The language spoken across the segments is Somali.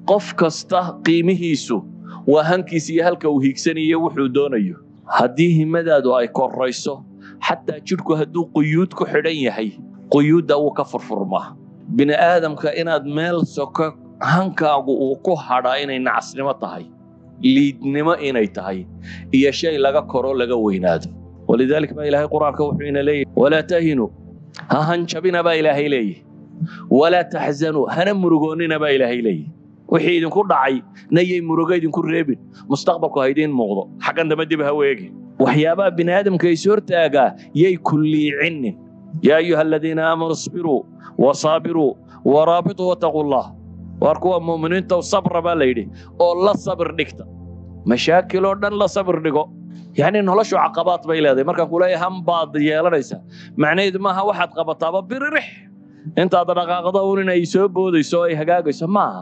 qof kasta qiimihiisu waa hankiisa iyo halka uu hiigsanayo wuxuu doonayo haddii himadaadu ay korayso xataa jidhku hadduu quyuud ku xidhan yahay quyuudda wuu ka furfurmaa bini aadamka inaad meel soko hankaagu uu ku hadhaa inay nacasnimo tahay liidnimo inay tahay iyo shay laga koro laga weynaado walidaalika baa ilaahay qur-aanka wuxuu ina leeyahy walaa tahinuu ha hanjabina baa ilaahay leeyahy walaa taxzanuu hana murugoonnina baa ilaahay leeyahy wixii idinku dhacay nayay murugo idinku reebin mustaqbalku ha idiin muuqdo xaggan dambe dib ha weegin waxyaabaha bini aadamka is hortaagaa yay kulliicinin yaa ayuha aladiina aamanuu isbiruu wasaabiruu waraabituu wataquu llah waar kuwa mu'miniinta sabra baa la yidhi oo la sabir dhigta mashaakil oo dhan la sabir dhigo yacni noloshu caqabaad bay leedahay markaan kuleeyahay han baad yeelanaysaa macnaheedu maaha waxaad qabataaba biririx intaad dhaqaaqda un inay soo boodayso oo ay hagaagayso maaha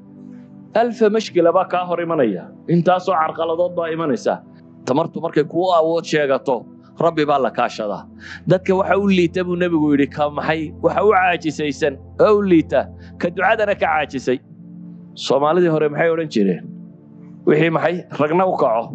alfa mashkila baa kaa hor imanaya intaasoo carqaladood baa imanaysa tamartu markay kuu awood sheegato rabbi baa la kaashadaa dadka waxa u liita buu nebigu yidhi ka maxay waxa u caajisaysan oo u liita ka ducadana ka caajisay soomaalidii hore maxay odhan jireen wixii maxay ragna u kaco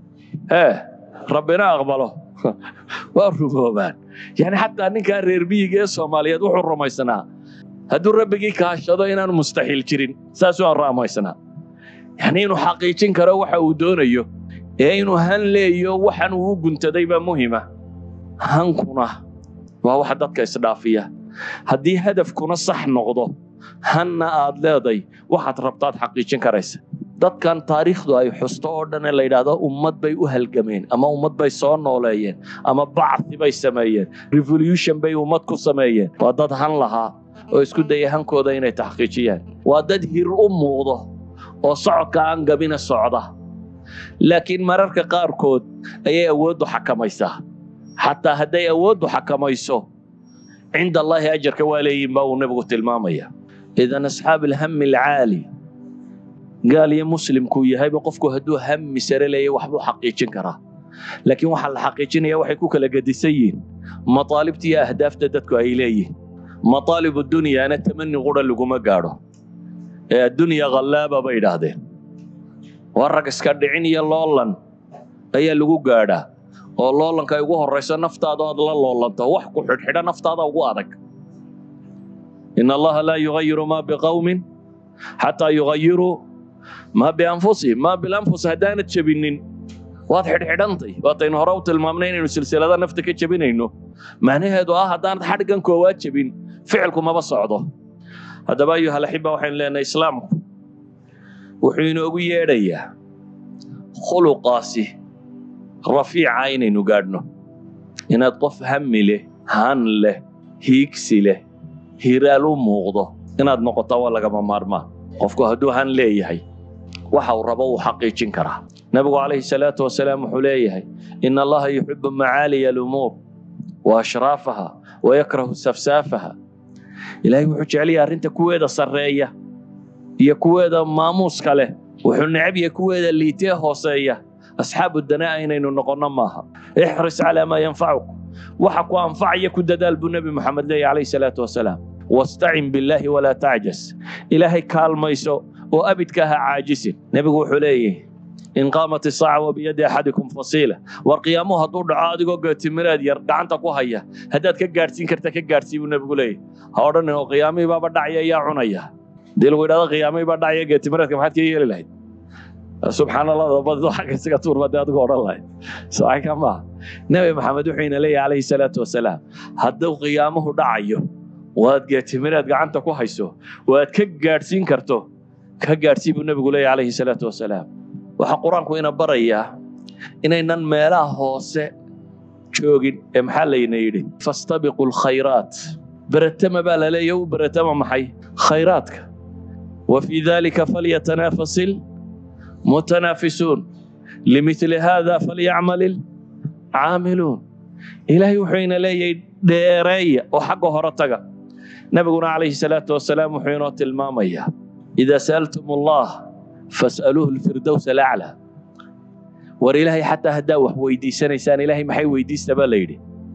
ee rabbina aqbalo waa rumoobaan yani xataa ninkaa reer miyiga ee soomaaliyeed wuxuu rumaysnaa hadduu rabbigii kaashado inaanu mustaxiil jirin saasuu aan rumaysnaa yani inuu xaqiijin karo waxa uu doonayo ee inuu han leeyo waxan uu u guntaday baa muhima hankuna waa waxa dadka isdhaafiya haddii hadafkuna sax noqdo hanna aad leeday waxaad rabtaad xaqiijin karaysa dadkan taariikhdu ay xusto oo dhan ee la yidhaahdo ummad bay u halgameen ama ummad bay soo nooleeyeen ama bacthi bay sameeyeen revolution bay ummad ku sameeyeen waa dad han lahaa oo isku daya hankooda inay taxqiijiyaan waa dad hir u muuqdo oo socodka aan gabina socda laakiin mararka qaarkood ayay awooddu xakamaysaa xataa hadday awooddu xakamayso cinda allaahi ajarka waa leeyihin baa uu nebigu tilmaamaya idan asxaab alhami alcaali gaal iyo muslimkuu yahayba qofku hadduu hami sare leeya waxbuu xaqiijin karaa laakiin waxaa la xaqiijinaya waxay ku kala gedisan yihiin mataalibta iyo ahdaafta dadku ay leeyihin mataalib dunyaana tamani qura laguma gaadho ee addunya khallaaba bay idhaahdeen waa rag iska dhicin iyo loolan ayaa lagu gaadhaa oo loolanka ay ugu horrayso naftaada aad la loolanto wax ku xidhxidha naftaada ugu adag in allaha laa yugayiru maa biqawmin xataa yugayiruu maa bianfusihim maa bilanfus haddaanad jebinin waad xidhxidhantay waataynu hore u tilmaamnay inaynu silsilada nafta ka jebinayno macnaheedu ah haddaanad xadhgan koowaad jebin ficilku maba socdo haddaba ayuhalaxiba waxaynu leenahay islaamku wuxuu inoogu yeedhayaa khuluqaasi rafiica inaynu gaadhno inaad qof hami leh han leh hiigsi leh hiraal u muuqdo inaad noqotaa waa lagama maarmaa qofku hadduu han leeyahay waxa uu rabo uu xaqiijin karaa nabigu calayhi salaatu wasalaam wuxuu leeyahay ina allaha yuxibu macaaliya alumuur wa ashraafaha wa yakrahu safsaafaha ilaahay wuxuu jecelayaa arrinta kuweeda sarreeya iyo kuweeda maamuuska leh wuxuu necab yahay kuweeda liitee hooseeya asxaabu danaa inaynu noqonno maaha ixris calaa maa yanfacuk waxa ku anfacaya ku dadaal buu nebi moxamed leeyahy calayhi salaatu wasalaam wastacin billaahi walaa tacjas ilaahay kaalmayso oo abidka ha caajisin nebigu wuxuu leeyahy in qaamat isaaca wa biyadi axadikum fasiila war qiyaamuhu hadduu dhaco adigoo geetimireed yar gacanta ku haya haddaad ka gaadhsiin karta ka gaadhsii buu nebigu leeyahy ha odhanin oo qiyaamihii baaba dhacya yaa cunaya hadii lagu yidhahdo qiyaamihii baa dhacya geetimireedka maxaad ka yeeli lahayd subxaan allah dabadido xagga isaga tuurba dee adigu odhan lahayd saaka maaha nebi maxamed wuxuu ina leeyahy calayhi salaatu wasalaam hadduu qiyaamuhu dhacayo waad geetimireed gacanta ku hayso waad ka gaadhsiin karto ka gaadhsii buu nebigu leeyahy calayhi salaatu wasalaam waxaa qur-aanku ina barayaa inaynan meelaha hoose joogin ee maxaa layna yidhi fastabiqu lkhayraat beretama baa la leeya u beretama maxay khayraadka wa fii dalika falyatanaafasil mutanaafisuun limithli haada falyacmal ilcaamiluun ilaahay wuxuu ina leeyahay dheereeya oo xagga hore taga nabiguna calayhi salaatu wasalaam wuxuu inoo tilmaamayaa idaa sa'altum allah fas'aluuhu lfirdows alaclaa war ilaahay xataa haddaa wax weydiisanaysaan ilaahay maxay weydiista baa la yidhi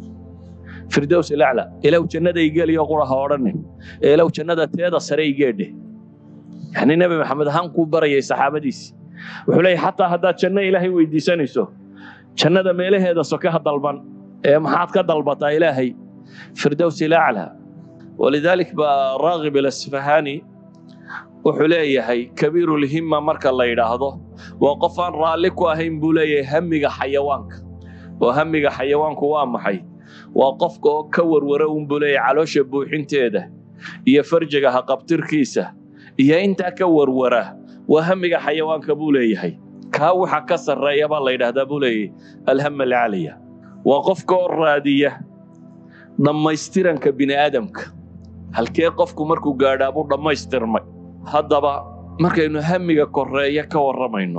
firdows alaclaa ilaw jannada igeliyo qura ha odhanin ee ilaw jannada teeda sare igeedhe yani nebi maxamed hankuu barayay saxaabadiisi wuxuu leeyahy xataa haddaad janno ilaahay weydiisanayso jannada meelaheeda soke ha dalban ee maxaad ka dalbataa ilaahay firdows ilaclaa walidalik baa raagib alasfahani wuxuu leeyahay kabiirulhimma marka la yidhaahdo waa qof aan raalli ku ahayn buu leeyahay hamiga xayawaanka oo hamiga xayawaanku waa maxay waa qofka oo ka warwara unbuu leeyahay caloosha buuxinteeda iyo farjiga haqabtirkiisa iyo intaa ka warwara waa hamiga xayawaanka buu leeyahay kaa waxa ka sarreeya baa la yidhaahdaa buu leeyahay alhama alcaaliya waa qofka oo raadiya dhammaystiranka bini aadamka halkee qofku markuu gaadhaa buu dhammaystirmay haddaba markaynu hamiga koreeya ka warramayno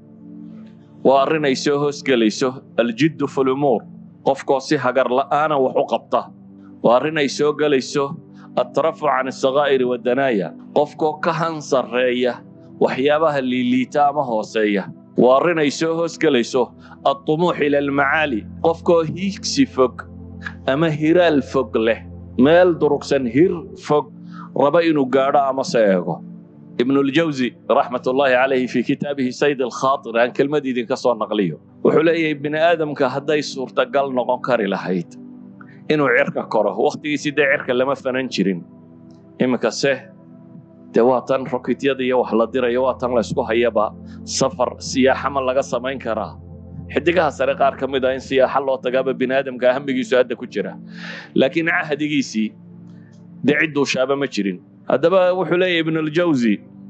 waa arrin ay soo hoosgelayso aljiddu fi lumuur qofkoo si hagar la'aana wax u qabta waa arrin ay soo gelayso altarafuc can asakaa'iri waddanaaya qofkoo ka han sarreeya waxyaabaha liiliita ama hooseeya waa arrin ay soo hoosgelayso altumuux ila almacaali qofkoo hiigsi fog ama hiraal fog leh meel durugsan hir fog raba inuu gaadho ama se eego ibn اljawzi raxmat ullaahi calayhi fii kitaabihi sayd alkhaatir aan kelmad idinka soo naqliyo wuxuu leeyahay bini aadamka hadday suurtagal noqon kari lahayd inuu cirka koro wakhtigiisii dee cirka lama fanan jirin iminka se dee waa tan rokityada iyo wax la dirayo waa tan laysku hayaba safar siyaaxama laga samayn karaa xidigaha sare qaar ka mid ah in siyaaxa loo tagaaba bini aadamka hamigiisu hadda ku jira laakiin cahdigiisii dee cidduu shaaba ma jirin haddaba wuxuu leeyahy ibn aljawzi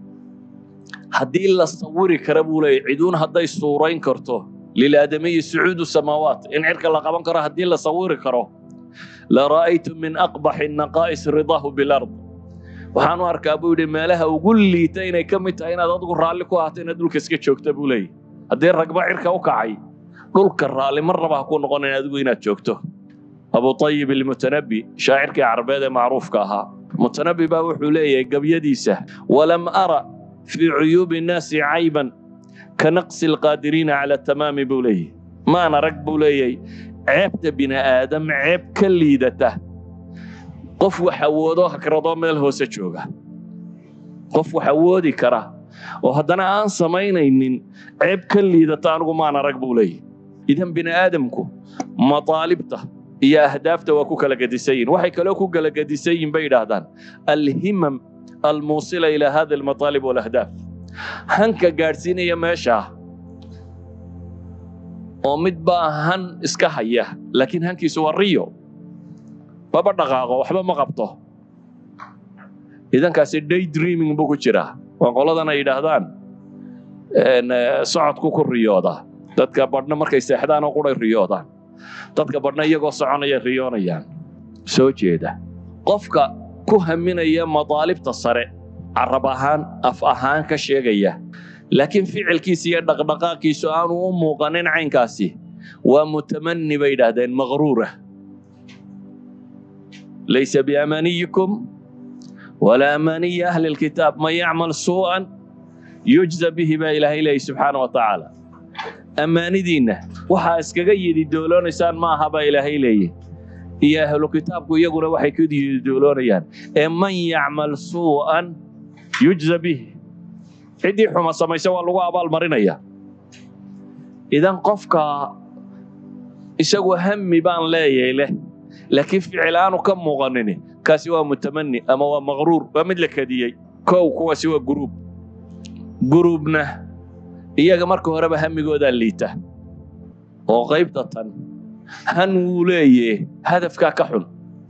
haddii la sawiri kara buu leeyahy ciduun hadday suurayn karto lilaadamiyi sucuudu samaawaat in cirka la qaban karo haddii la sawiri karo la ra'aytu min aqbaxi naqaa'is ridaahu bilard waxaan u arkaa buu yidhi meelaha ugu liita inay ka mid tahay inaad adigu raalli ku ahaato inaad dhulka iska joogta buu leeyahy haddii ragba cirka u kacay dhulka raalli mar raba ha ku noqonayn adigu inaad joogto abu ayib ilmutanabi shaacirkii carabeed ee macruufka ahaa mutanabi baa wuxuu leeyahay gabyadiisa walam ara fii cuyuubi nnaasi cayban ka naqsi alqaadiriina cala tamaami buu leeyahy maan arag buu leeyahay ceebta bini aadam ceeb ka liidata qof wax awoodoo hakradoo meel hoose jooga qof wax awoodi kara oo haddana aan samaynaynin ceeb ka liidata anigu maan arag buu leeyahy idan bini aadamku mataalibta iyo ahdaafta waa ku kala gedisan yihin waxay kaloo ku kala gedisan yihin bay yidhaahdaan alhimam almuusila ilaa hada almataalib walahdaaf hanka gaadhsiinaya meeshaa oo mid baa han iska haya laakiin hankiisu waa riyo maba dhaqaaqo waxba ma qabto idankaasi day dreaming buu ku jiraa waa qoladan ay yidhaahdaan socodku ku riyooda dadka badhna markay seexdaan oo quray riyoodaan dadka badhna iyagoo soconaya riyoonayaan soo jeeda qofka ku haminaya mataalibta sare carab ahaan af ahaan ka sheegaya laakiin ficilkiisa iyo dhaqdhaqaaqiisu aanu u muuqanin caynkaasi waa mutamani bay yidhaahdeen maqruura laysa biamaniyikum walaa amaniyi ahli lkitaab man yacmal suu'an yujza bihi baa ilaahay leeyahy subxaana wa tacaala ammaanidiinna waxaa iskaga yidi dooloonaysaan ma aha baa ilaahay leeyahy iyo ahlu kitaabku iyaguna waxay ku yidi dooloonayaan ee man yacmal suu'an yujza bihi ciddii xuma samaysa waa lagu abaalmarinaya idan qofka isagu hami baan leeyahay leh laakiin ficil aanu ka muuqanin kaasi waa mutamani ama waa maqruur waa mid la kadiyey kow kuwaasi waa guruub guruubna iyaga marka horeba hamigoodaa liita oo qaybta tan han wuu leeye hadafkaa ka xun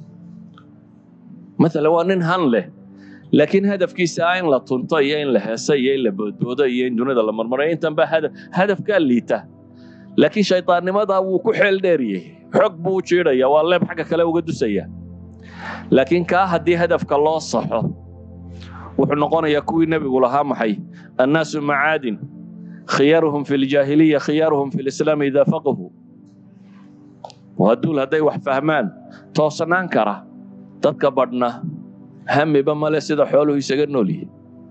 maala waa nin han leh laakiin hadafkiisa ah in la tunto iyo in la heeso iyo in la boodboodo iyo in dunida la marmarayo intan baa hadafkaa liita laakiin shaydaannimadaa wuu ku xeel dheeriyey xog buu u jiidhaya waa leeb xagga kale uga dusaya laakiin kaa haddii hadafka loo saxo wuxuu noqonayaa kuwii nebigu lahaa maxay annaasu macaadin khiyaaruhum fi ljaahiliya khiyaaruhum fi lislaam idaa faqahu waa duul hadday wax fahmaan toosnaan kara dadka badhna hamiba male sida xooluhu isaga nool yihin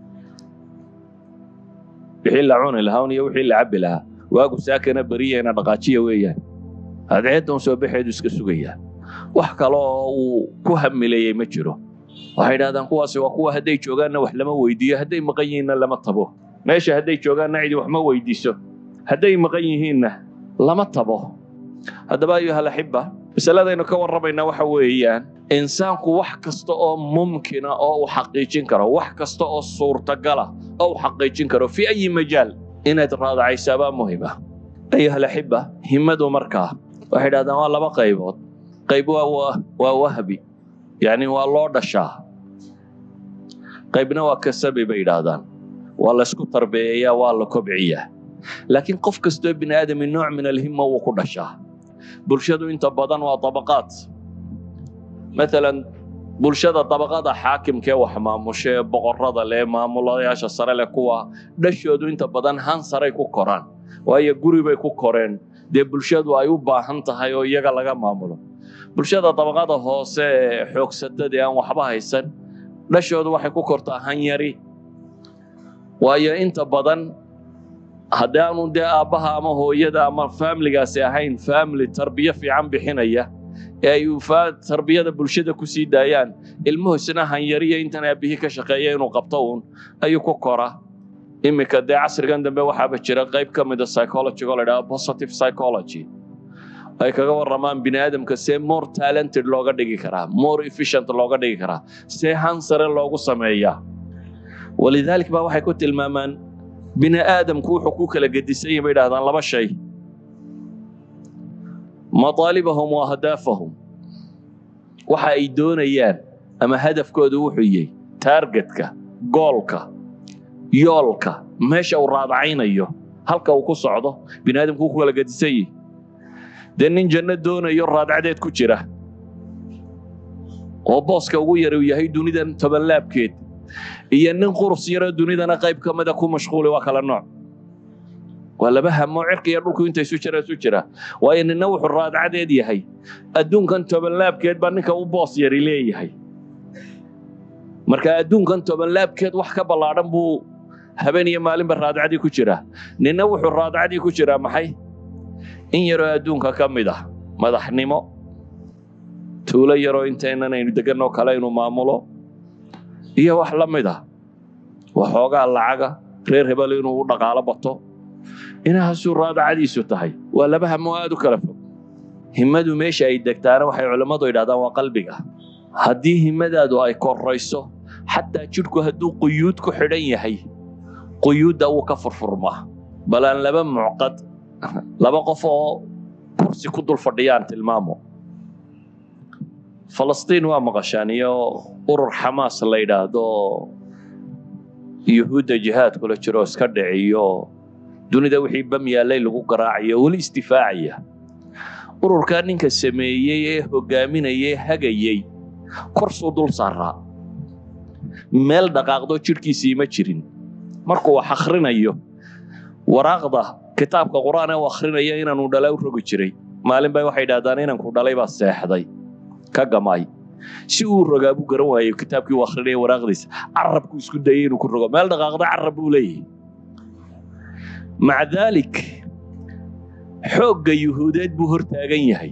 wixii la cuni lahaa iyo wixii la cabbi lahaa waagu saakana beriyeena dhaqaajiya weeyaan adceeddan soo baxeedu iska sugayaa wax kale oo uu ku hamilayey ma jiro waxay idhahdaan kuwaasi waa kuwa hadday joogaanna wax lama weydiiyo hadday maqan yihiinna lama tabo meesha hadday joogaanna cidi wax ma weydiiso hadday maqan yihiinna lama tabo haddaba ayuha alaxiba masaladaynu ka warramaynaa waxa weeyaan insaanku wax kasta oo mumkina oo uu xaqiijin karo wax kasta oo suurtagala oo uu xaqiijin karo fi ayi majaal inaad raadacaysaabaa muhima ayuha alaxiba himmadu markaa waxay idhahdaan waa laba qaybood qayb waa waa wahbi yacni waa loo dhashaa qaybna waa kasabi bay idhaahdaan waa laysku tarbeeyayaa waa la kobciyaa laakiin qof kastoo bini aadami nooc min alhimma wuu ku dhashaa bulshadu inta badan waa dabaqaad maalan bulshada dabaqada xaakimkee wax maamusha ee boqorada leh maamulayaasha sare leh kuwa dhashoodu inta badan han saray ku koraan waayo guri bay ku koreen dee bulshadu ay u baahan tahay oo iyaga laga maamulo bulshada dabaqada hoose ee xoogsatada aan waxba haysan dhashoodu waxay ku kortaa hanyari waayo inta badan haddii aanu dee aabbaha ama hooyada ama faamiligaasi ahayn faamili tarbiyo fiican bixinaya ee ay tarbiyada bulshada ku sii daayaan ilmuhu isna hanyariya intan aabbihii ka shaqeeya inuu qabto uun ayuu ku kora iminka dee casrigan dambe waxaaba jira qayb ka mida psychology oo la idhaha positive psychology ay kaga warramaan bini aadamka see more talented looga dhigi karaa more efficient looga dhigi karaa see hansare loogu sameeyaa walidaalik baa waxay ku tilmaamaan bini aadamku wuxuu ku kala gedisan yahay bay idhahdaan laba shay mataalibahum wa ahdaafahum waxa ay doonayaan ama hadafkoodu wuxuu yahay taargetka goolka yoolka meesha uu raadacaynayo halka uu ku socdo bini aadamku wuu ku kala gedisan yahay dee nin janno doonayo raadcadeed ku jira oo booska ugu yar uu yahay dunidan tobanlaabkeed iyo nin qurus yaroo dunidana qayb ka mida ku mashquuli waa kala nooc waa laba hamo cirka iyo dhulku inta isu jira isu jira waayo ninna wuxuu raadcadeed yahay adduunkan tobanlaabkeed baa ninka u boos yari leeyahay marka adduunkan tobanlaabkeed wax ka ballaadhan buu habeen iyo maalinba raadcadii ku jira ninna wuxuu raadcadii ku jiraa maxay in yaroo adduunka ka mid ah madaxnimo tuulo yaroo intaynan aynu deganoo kale inuu maamulo iyo wax la mid ah waxoogaa lacaga reer hebel inuu u dhaqaalo bato inahaasuu raadacadiisu tahay waa laba hamo aad u kala fog himmadu meesha ay degtaana waxay culammadu yidhahdaan waa qalbiga haddii himmadaadu ay korayso xataa jidhku hadduu quyuud ku xidhan yahay quyuudda wuu ka furfurmaa bal aan laba mucqad laba qof oo kursi ku dul fadhiyaan tilmaamo falastiin waa maqashaan iyo urur xamaas la yidhaahdo yuhuudda jihaad kula jiro iska dhiciyo dunida wixii bam yaallay lagu garaacayo weli istifaacaya ururkaa ninka sameeyey ee hogaaminayay hagayey korsuu dul saaraa meel dhaqaaqdo jidhkiisii ma jirin markuu wax akhrinayo waraaqda kitaabka qur'aan ee u akhrinaya inaanu dhala u rogi jiray maalin bay waxay idhahdaan inanku dhalay baa seexday ka gamay si uu rogaa buu garan waayo kitaabkii uu akhrinaya waraaqdiisa carabku isku dayay inuu ku rogo meel dhaqaaqda carab buu leeyahay maca daalik xoogga yuhuudeed buu hor taagan yahay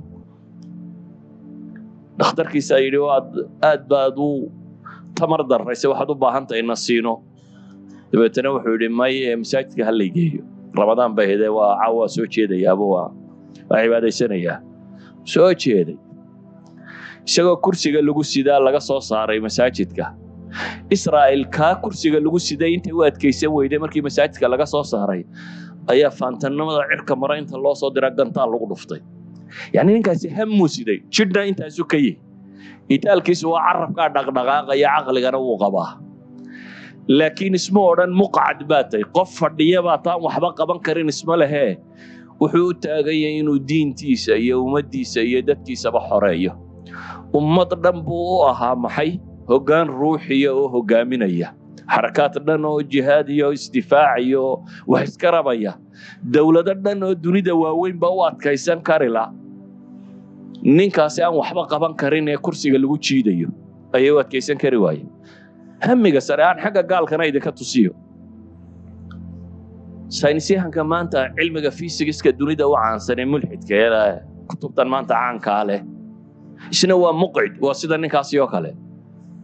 dhakhtarkiisa yidhi waad aad baad u tamar darrayse waxaad u baahan tahay na siino dabeetana wuxuu yidhi may ee masaajidka ha laygeeyo ramadaan bay hede waa caawa soo jeedayaaba waa waa cibaadaysanayaa soo jeeday isagoo kursiga lagu sidaa laga soo saaray masaajidka israa'il kaa kursiga lagu siday intay u adkaysan weyday markii masaajidka laga soo saaray ayaa faantannimada cirka mara inta loo soo dira gantaal lagu dhuftay yacni ninkaasi hammuu siday jidhna intaasu ka yihi itaalkiisu waa carabkaa dhaqdhaqaaqaya caqligana wuu qabaa laakiin isma odhan muqcad baa tahay qof fadhiya baa taan waxba qaban karin isma lehee wuxuu u taaganyay inuu diintiisa iyo ummaddiisa iyo dadkiisaba xoreeyo ummad dhan buu u ahaa maxay hoggaan ruuxiya oo hoggaaminaya xarakaad dhan oo jihaad iyo isdifaac iyo wax iska rabaya dowlado dhan oo dunida waaweynba u adkaysan karila ninkaasi aan waxba qaban karin ee kursiga lagu jiidayo ayay u adkaysan kari waaye hamiga sare aan xagga gaalkana idinka tusiyo saynisyahanka maanta cilmiga fisigiska dunida u caansan ee mulxidka ee kutubtan maanta caankaa leh isna waa muqcid waa sida ninkaasi oo kale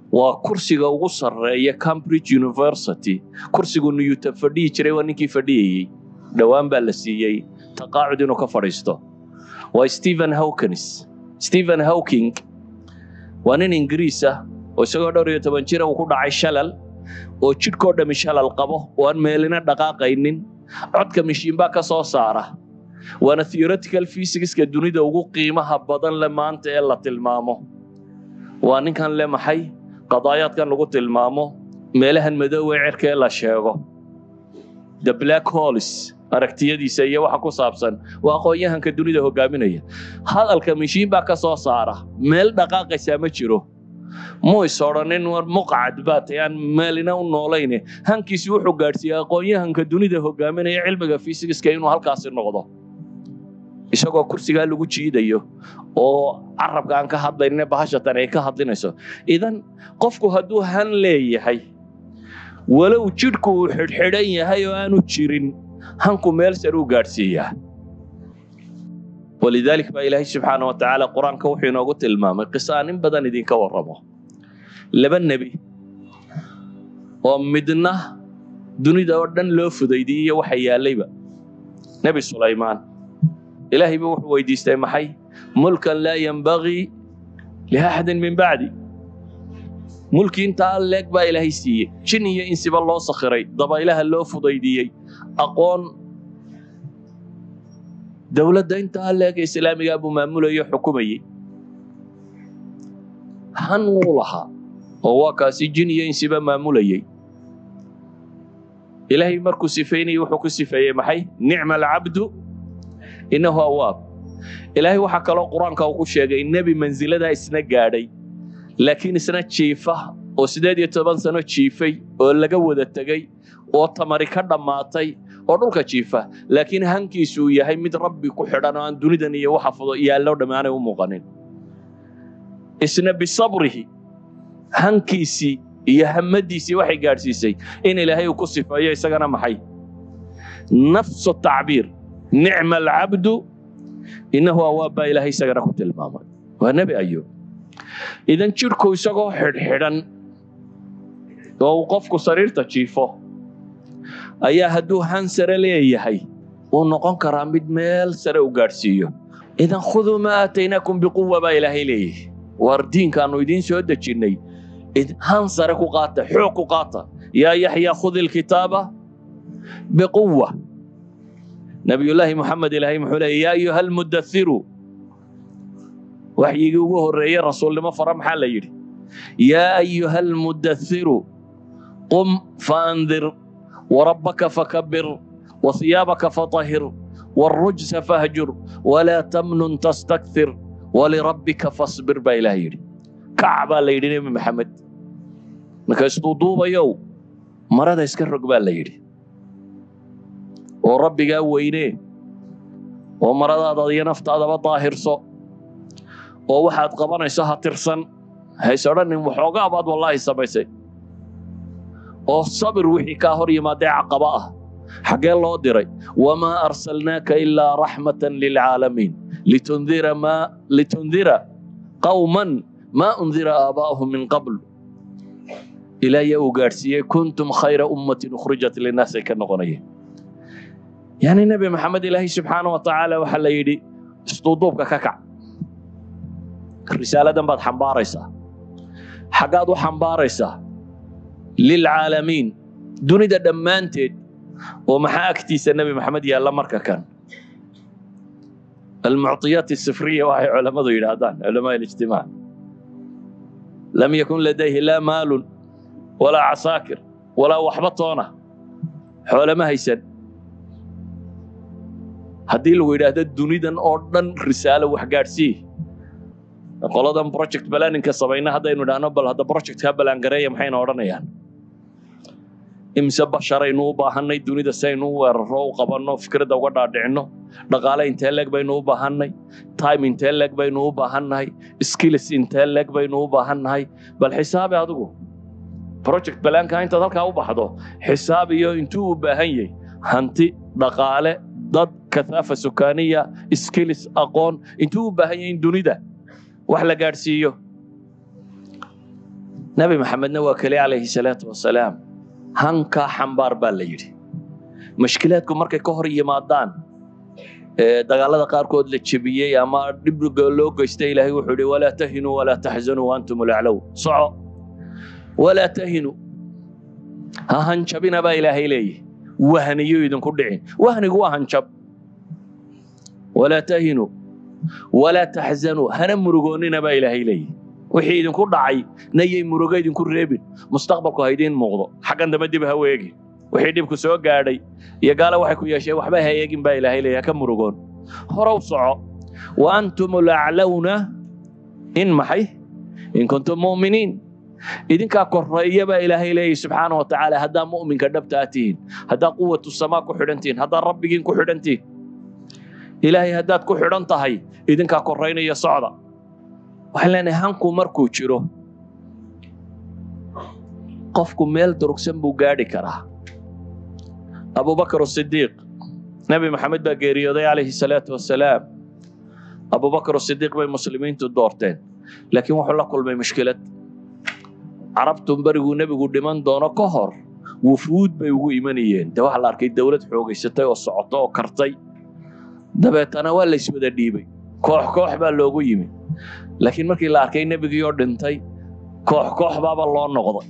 waa kursiga ugu sarreeya cambridge university kursigu newton fadhiyi jiray waa ninkii fadhiyayey dhowaan baa la siiyey taqaacud inuu ka fadhiisto waa stephen hawkins stephen hawking waa nin ingiriis ah oo isagoo dhowr iyo toban jira uu ku dhacay shalal oo jidhkoo dhammi shalal qabo oo aan meelina dhaqaaqaynin codka mishiinbaa ka soo saara waana theoretical physicska dunida ugu qiimaha badan le maanta ee la tilmaamo waa ninkan le maxay qadaayaadkan lagu tilmaamo meelahan madoowe cirka ee la sheego the black holes aragtiyadiisa iyo waxa ku saabsan waa aqoon-yahanka dunida hogaaminaya hadalka mishiin baa ka soo saara meel dhaqaaqaysaa ma jiro muu is odhanin war muqcad baa tay aan meelina u noolayne hankiisi wuxuu gaadhsiiyey aqoon-yahanka dunida hogaaminaya cilmiga fisikska inuu halkaasi noqdo isagoo kursigaa lagu jiidayo oo carabka aan ka hadlayne bahashatan ay ka hadlinayso idan qofku hadduu han leeyahay walow jidhku uu xidhxidhan yahay oo aanu jirin hanku meel sare u gaadhsiiyaa walidaalik baa ilaahay subxaana wa tacaala qur-aanka wuxuu inoogu tilmaamay qisa aan in badan idinka warramo laba nebi oo midna dunida oo dhan loo fudaydiyey waxa yaallayba nebi sulaymaan ilaahay buu wuxuu weydiistay maxay mulkan laa yanbagii liaxadin min bacdi mulki intaa leeg baa ilaahay siiyey jin iyo insiba loo sakhiray dabaylaha loo fudaydiyey aqoon dowladda intaa leeg ee islaamigaa buu maamulayo xukumayey han wuu lahaa oo waa kaasi jin iyo insiba maamulayey ilaahay markuu sifeynayey wuxuu ku sifeeyey maxay nicma alcabdu innahu awaab ilaahay waxaa kaloo qur-aanka uu ku sheegay nebi mansiladaa isna gaadhay laakiin isna jiifa oo siddeed iyo toban sano jiifay oo laga wada tegey oo tamari ka dhammaatay oo dhulka jiifa laakiin hankiisu uu yahay mid rabbi ku xidhan oo aan dunidan iyo waxa fudo yaallo dhammaanay u muuqanin isna bisabrihi hankiisii iyo hamadiisii waxay gaadhsiisay in ilaahay uu ku sifeeyo isagana maxay nafsu tacbiir nicma alcabdu innahu awaab baa ilaahay isagana ku tilmaamay waa nebi ayub idan jidhku isagoo xidhxidhan oo uu qofku sariirta jiifo ayaa hadduu han sare leeyahay uu noqon karaa mid meel sare u gaadhsiiyo idan khuduu maa aataynaakum biquwa baa ilaahay leeyahay waar diinkaannu idiin soo dejinnay han sare ku qaata xoog ku qaata yaa yaxya khudi ilkitaaba biquwa nabiyullaahi moxamed ilaahay muxuu leeyay yaa ayuha almudathiru waxyigii ugu horreeyey rasuulnimo fara maxaa la yidhi yaa ayuha almudathiru qum faandir warabbaka fakabir wahiyaabaka fatahir والرجس فاهجر ولا تمنن تستكثر ولربك فاصبر با إله يدي كعبا ليدي نبي محمد markaasuu duubayow marada iska rog baa la yidhi oo rabbigaa weynee oo maradaada iyo naftaadaba daahirso oo waxaad qabanayso ha tirsan hays odhanin waxoogaa baad wallaahi samaysay oo sabir wixii kaa hor yimaadee caqaba ah xaggee loo diray wamaa arsalnaaka ilaa raxmatan lilcaalamiin litundira maa litundira qawman maa undira aabaa'ahum min qabl ilaahay uu gaadhsiiyey kuntum khayra ummatin ukhrijat linnaas ay ka noqonayeen yani nebi maxamed ilaahay subxaana wa tacaala waxaa la yidhi isduuduubka ka kac risaaladan baad xambaaraysaa xaggaad u xambaaraysaa lilcaalamiin dunida dhammaanteed oo maxaa agtiisa nebi maxamed yaalla marka kan almucطiyaat الsifriya waxay culammadu yidhaahdaan culamaa اlijtimaac lam yakun ladayhi laa maalun walaa casaakir walaa waxba toona xoolama haysan haddii lagu yidhaahdo dunidan oo dhan risaalo wax gaadhsii qoladan project balaninka samayna haddaynu idhaahno bal hadda projectka balaangareeya maxayna odhanayaan imse basharaynu u baahannay dunida saynu u weeraro u qabanno fikradda uga dhaadhicinno dhaqaale intee leeg baynu u baahannay time intee leeg baynu u baahannahay skills intee leeg baynu u baahannahay bal xisaabi adigu project balaanka intaad halkaa u baxdo xisaab iyo intuu u baahan yahay hanti dhaqaale dad kathaafa sukaaniya skills aqoon intuu u baahan yahay in dunida wax la gaadhsiiyo nebi maxamedna waa keli calayhi salaatu wasalaam hankaa xambaar baa la yidhi mashkilaadku markay ka hor yimaadaan dagaalada qaarkood la jebiyey ama dhib loo geysta ilaahay wuxuu yidhi walaa tahinuu walaa taxzanuu waantum laclow soco walaa tahinuu ha hanjabina baa ilaahay leeyahy wahniyo idinku dhicin wahnigu waa hanjab walaa tahinuu walaa taxzanuu hana murugoonnina baa ilaahay leeyahy wixii idinku dhacay nayay murugo idinku reebin mustaqbalku ha idiin muuqdo xaggan dambe dib ha weegin wixii dhibku soo gaadhay iyo gaala waxay ku yeesheen waxba ha eegin baa ilaahay leeyahy ka murugoon horow soco wa antum laclawna in maxay in kuntum mu'miniin idinkaa korreeya baa ilaahay leeyahy subxaana wa tacaala haddaa mu'minka dhabtaa tihiin haddaa quwatu samaa ku xidhan tihiin haddaa rabbigiin ku xidhan tihiin ilaahay haddaad ku xidhan tahay idinkaa korraynaya socda waxaan leenahay hanku markuu jiro qofku meel durugsan buu gaadhi karaa abubakar sidiiq nebi maxamed baa geeriyooday calayhi salaatu wasalaam abubakar sidiiq bay muslimiintu doorteen laakiin wuxuu la kulmay mushkilad carabtu beriguu nebigu dhiman doono ka hor wufuud bay ugu imanayeen dee waxaa la arkay dowlad xoogaysatay oo socoto oo kartay dabeetana waa layswada dhiibay koox koox baa loogu yimi laakiin markii la arkay nebigii oo dhintay koox koox baaba loo noqday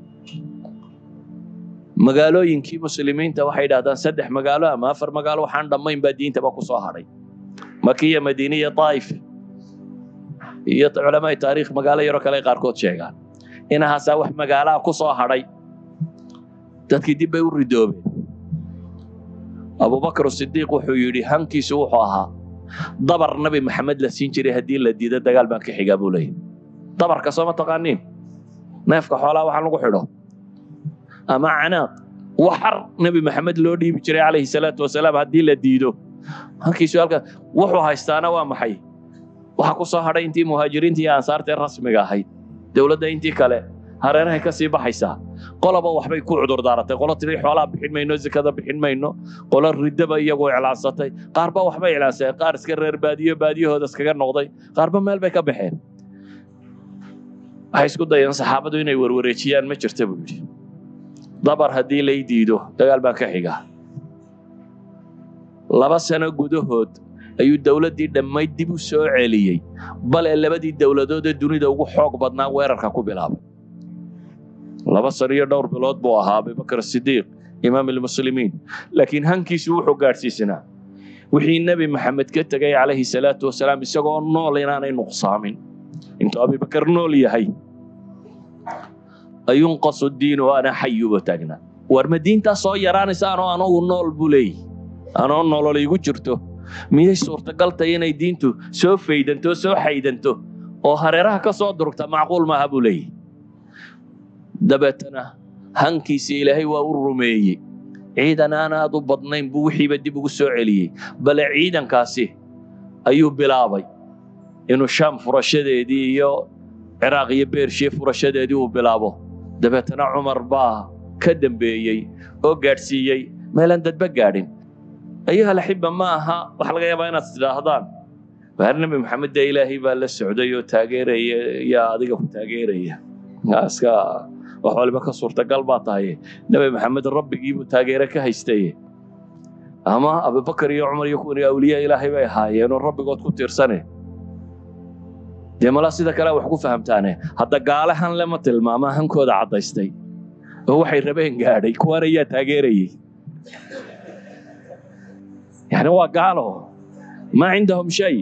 magaalooyinkii muslimiinta waxay yidhahdaan saddex magaalo ama afar magaalo waxaan dhammayn baa diintaba ku soo hadhay makiya madiine iyo taa'if iyo culamaa taariikh magaalo yaroo kale qaarkood sheegaan inahaasaa wax magaalaha ku soo hadhay dadkii dib bay u ridoobeen abubakar sidiiq wuxuu yidhi hankiisu wuxuu ahaa dabar nabi maxamed la siin jiray haddii la diido dagaal baan ka xigaa buu leeyahy dabarka soo ma taqaaniin neefka xoolaha waxaan lagu xidho ama canaaq waxar nebi maxamed loo dhiibi jiray calayhi salaatu wasalaam haddii la diido hankiisu halka wuxuu haystaana waa maxay waxa ku soo hadhay intii muhaajiriinta iyo ansaarta ee rasmiga ahayd dowladda intii kale hareerahay ka sii baxaysaa qoloba waxbay ku cudur daaratay qolo tiri xoolaha bixin mayno zakada bixin mayno qolo riddaba iyagu iclaansatay qaarba waxbay iclaansatay qaar iska reer baadiyo baadiyahooda iskaga noqday qaarba meel bay ka baxeen waxay isku dayeen saxaabadu inay warwareejiyaan ma jirta buu yidhi dabar haddii lay diido dagaal baan ka xigaa laba sano gudahood ayuu dowladdii dhammayd dib u soo celiyey bale labadii dowladood ee dunida ugu xoog badnaa weerarka ku bilaabay laba sano iyo dhowr bilood buu ahaa abubakar sidiiq imaam almuslimiin laakiin hankiisu wuxuu gaadhsiisanaa wixii nebi maxamed ka tegay calayhi salaatu wasalaam isagoo nool inaanay nuqsaamin intuu abubakar nool yahay ayunqasu diinu ana xayuba taagnaa war ma diintaa soo yaraanaysa anoo anugu nool buu leeyahy anoo nolol igu jirto miyay suurtagal tahay inay diintu soo faydanto soo xaydanto oo hareeraha ka soo durugta macquul maaha buu leeyahy dabeetana hankiisii ilaahay waa u rumeeyey ciidan aan aad u badnayn buu wixiiba dib ugu soo celiyey bale ciidankaasi ayuu bilaabay inuu shaam furashadeedii iyo ciraaq iyo beershiye furashadeedii uu bilaabo dabeetana cumar baa ka dambeeyey oo gaadhsiiyey meelaan dadba gaadhin ayuha laxiba ma aha waxa laga yaabaa inaad tidhaahdaan waar nebi maxamed dee ilaahay baa la socday oo taageeraya yaa adiga ku taageeraya iska wax waliba ka suurtagal baa tahay nebi maxamed rabbigiibuu taageere ka haystaye ama abubakar iyo cumar iyo kuwan awliya ilaahay bay ahaayeenoo rabbigood ku tiirsane dee malaa sida kale wax ku fahamtaane hadda gaale han lema tilmaama hankooda caddaystay oo waxay rabeen gaadhay kuwan ayaa taageerayey yani waa gaalo maa cindahum shay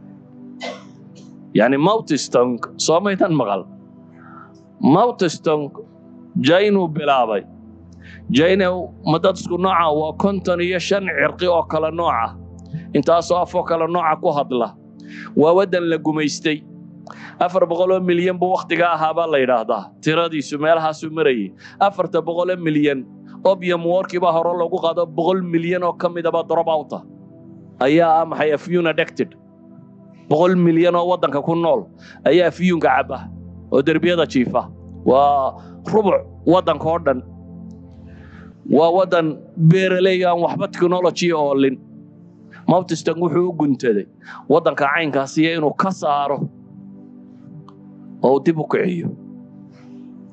yani mawtistong soo maydan maqal mawtistong jaynuu bilaabay jayne ma dad isku nooca waa konton iyo shan cirqi oo kale nooca intaasoo afoo kale nooca ku hadla waa waddan la gumaystay afar boqoloo milyan buu wakhtiga ahaabaa la yidhaahdaa tiradiisu meelahaasuu marayay afarta boqoloo milyan obium warkii baa hore loogu qaado boqol milyan oo ka midaba drop outa ayaa ah maxay afyun addicted boqol milyan oo waddanka ku nool ayaa afyunka caba oo derbiyada jiifa waa rubuc waddanka oo dhan waa waddan beeraley aan waxba technology oolin mawtistan wuxuu u guntaday waddanka caynkaasiyo inuu ka saaro oo uu dib u kiciyo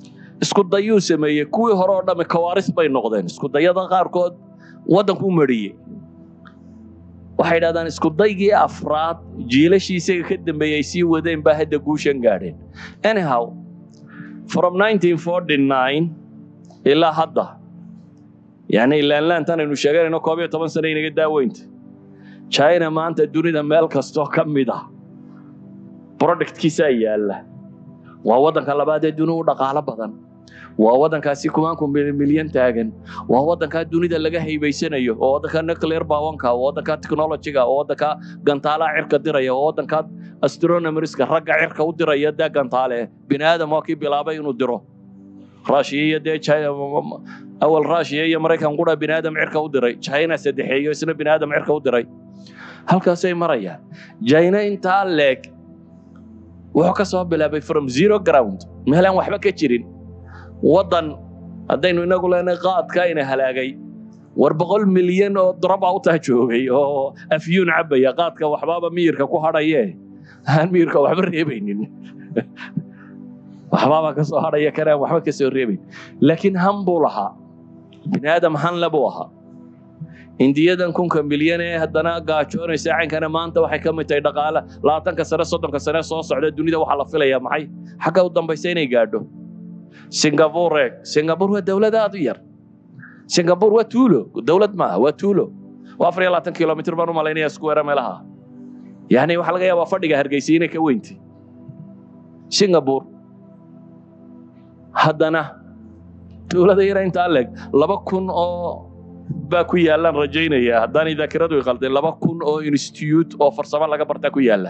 isku dayuu sameeyey kuwii hore oo dhammi kawaaris bay noqdeen isku dayada qaarkood waddanku mariyey waxay dhahdaan isku daygii afraad jiilashii isaga ka dambeeyey ay sii wadeen baa hadda guushan gaadheen anyhow from 1949 ilaa hadda yani laanlaantan aynu sheeganayno koob iyo toban sano inaga daaweynta china maanta dunida meel kastoo ka mid ah productkiisaa yaalla waa waddanka labaad ee duni u dhaqaalo badan waa waddankaasi kumaanku milyan taagan waa waddankaa dunida laga haybaysanayo oo waddanka nuclear bawanka oo waddanka technologyga oo waddanka gantaalaha cirka diraya oo waddanka astronomerska ragga cirka u diraya dee gantaale bini aadam waa kii bilaabay inuu diro russia iyo dee awal russia iyo maraykan qura bini aadam cirka u diray china saddexeeyo isna bini aadam cirka u diray halkaasay marayaan china intaa leeg wuxuu ka soo bilaabay from zero ground meelaan waxba ka jirin waddan haddaynu inagu leenahay qaadka ina halaagay war boqol milyan oo droba u taa joogay oo afyuun cabaya qaadka waxbaaba miyirka ku hadhaye aan miyirka waxba reebaynin waxbaaba ka soo hadhaya kanaan waxba ka soo reebayn laakiin han buu lahaa bini aadam hanle buu ahaa indiyadan kunka milyan ee haddana gaajoonaysa caynkana maanta waxay ka mid tahay dhaqaale labaatanka sane soddonka sane soo socda dunida waxaa la filayaa maxay xagga u dambaysa inay gaadho singapore eeg singapore waa dowlad aad u yar singapore waa tuulo dowlad maaha waa tuulo waa afar iyo labaatan kilomitr baan u malaynaya square meelaha yani waxaa laga yaabaa fadhiga hargeysa inay ka weynti singapore haddana dowlada yara intaa leeg laba kun oo baa ku yaalaan rajaynaya haddaanay daakiradu i qaldeen laba kun oo institute oo farsamo laga bartaa ku yaala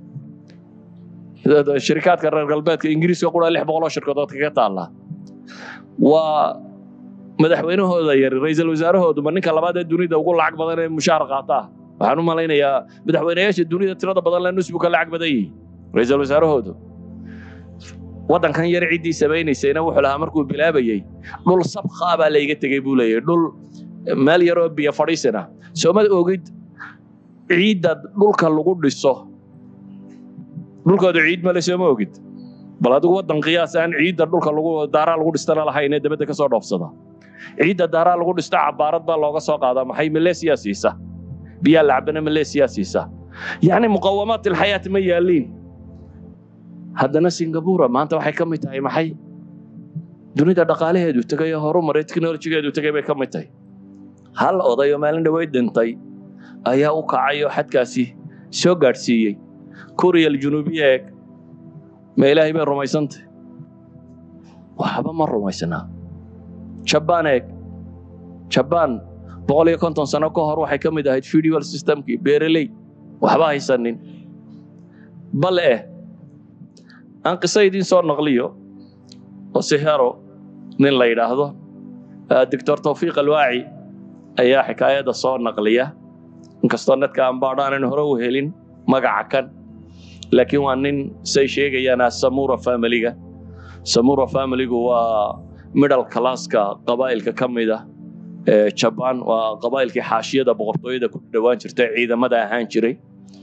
shirikaadka reer galbeedka ingiriiska qura lix boqol oo shirkadood kaga taalla waa madaxweynahooda yar ra-iisul wasaarahoodu ma ninka labaad ee dunida ugu lacag badan ee mushaar qaataa waxaan u malaynayaa madaxweynayaasha dunida tirada badan le nusbuka lacag badan yihi ra-iisul wasaarahoodu waddankan yar ciddii samaynaysayna wuxuu lahaa markuu bilaabayey dhul sabkaa baa layga tegey buu leeyahy dhul meel yaroo biyo fadhiisina soomad ogid ciidda dhulka lagu dhiso dhulkooda ciid male sooma ogid bal adigu waddan qiyaas aan ciidda dhulka lagu daaraa lagu dhistana lahayn ee dabadda ka soo dhoofsada ciidda daaraa lagu dhisto cabaarad baa looga soo qaadaa maxay maleesiya siisa biyaa lacbana maleesiya siisa yacni muqawamaat ilxayaat ma yaaliin haddana singapura maanta waxay ka mid tahay maxay dunida dhaqaalaheedu tegay oo horumaray teknolojigeedu tegay bay ka mid tahay hal oday oo maalin dhaweyd dhintay ayaa u kacay oo xadkaasi soo gaadhsiiyey kuriyal junuubiya eeg ma ilaahay bay rumaysantay waxba ma rumaysnaa jabaan eeg jabaan boqol iyo konton sano ka hor waxay ka mid ahayd federal systemkii beereley waxba haysanin bal eh aan qiso idiin soo naqliyo oo sihero nin la yidhaahdo doctor tawfiiq alwaaci ayaa xikaayadda soo naqliya inkastoo nadka aan baadho aanan hore u helin magaca kan laakiin waa nin say sheegayaan samura familiga samura familigu waa middle classka qabaa'ilka ka mid ah ee jabaan waa qabaa'ilkii xaashiyada boqortooyada ku dhowaan jirtay ciidamada ahaan jiray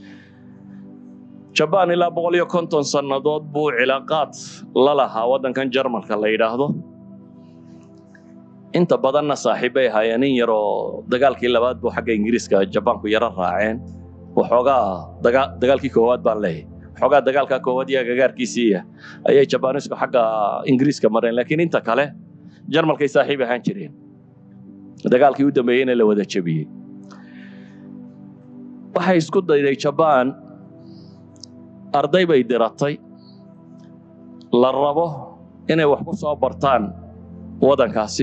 jabaan ilaa boqol iyo konton sannadood buu cilaaqaad la lahaa waddankan jarmalka la yidhaahdo inta badanna saaxiibbay ahaayeen in yaroo dagaalkii labaad buu xagga ingiriiska jabaanku yaro raaceen waxoogaa dagaalkii koowaad baan leeyahay waxoogaa dagaalka koowaad iyo agagaarkiisiiya ayay jabaanisku xagga ingiriiska mareen laakiin inta kale jarmalkay saaxiib ahaan jireen dagaalkii u dambeeyeyna la wada jebiyey waxay isku dayday jabaan arday bay diratay la rabo inay wax ku soo bartaan waddankaasi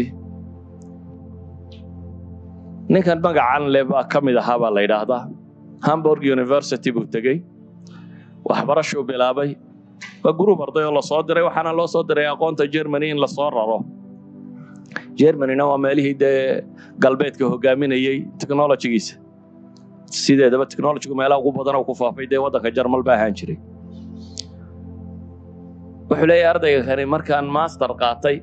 ninkan magacan le baa ka mid ahaa baa la yidhaahdaa hamburg university buu tegey waxbarashuu bilaabay waa gruub arday oo lasoo diray waxaana loo soo diray aqoonta germany in lasoo raro germanyna waa meelihii dee galbeedka hogaaminayey technologigiisa sideedaba technologigu meelaha ugu badan oo ku faafay dee waddanka jarmal ba ahaan jiray wuxuu leeyahay ardayga kani markaan master qaatay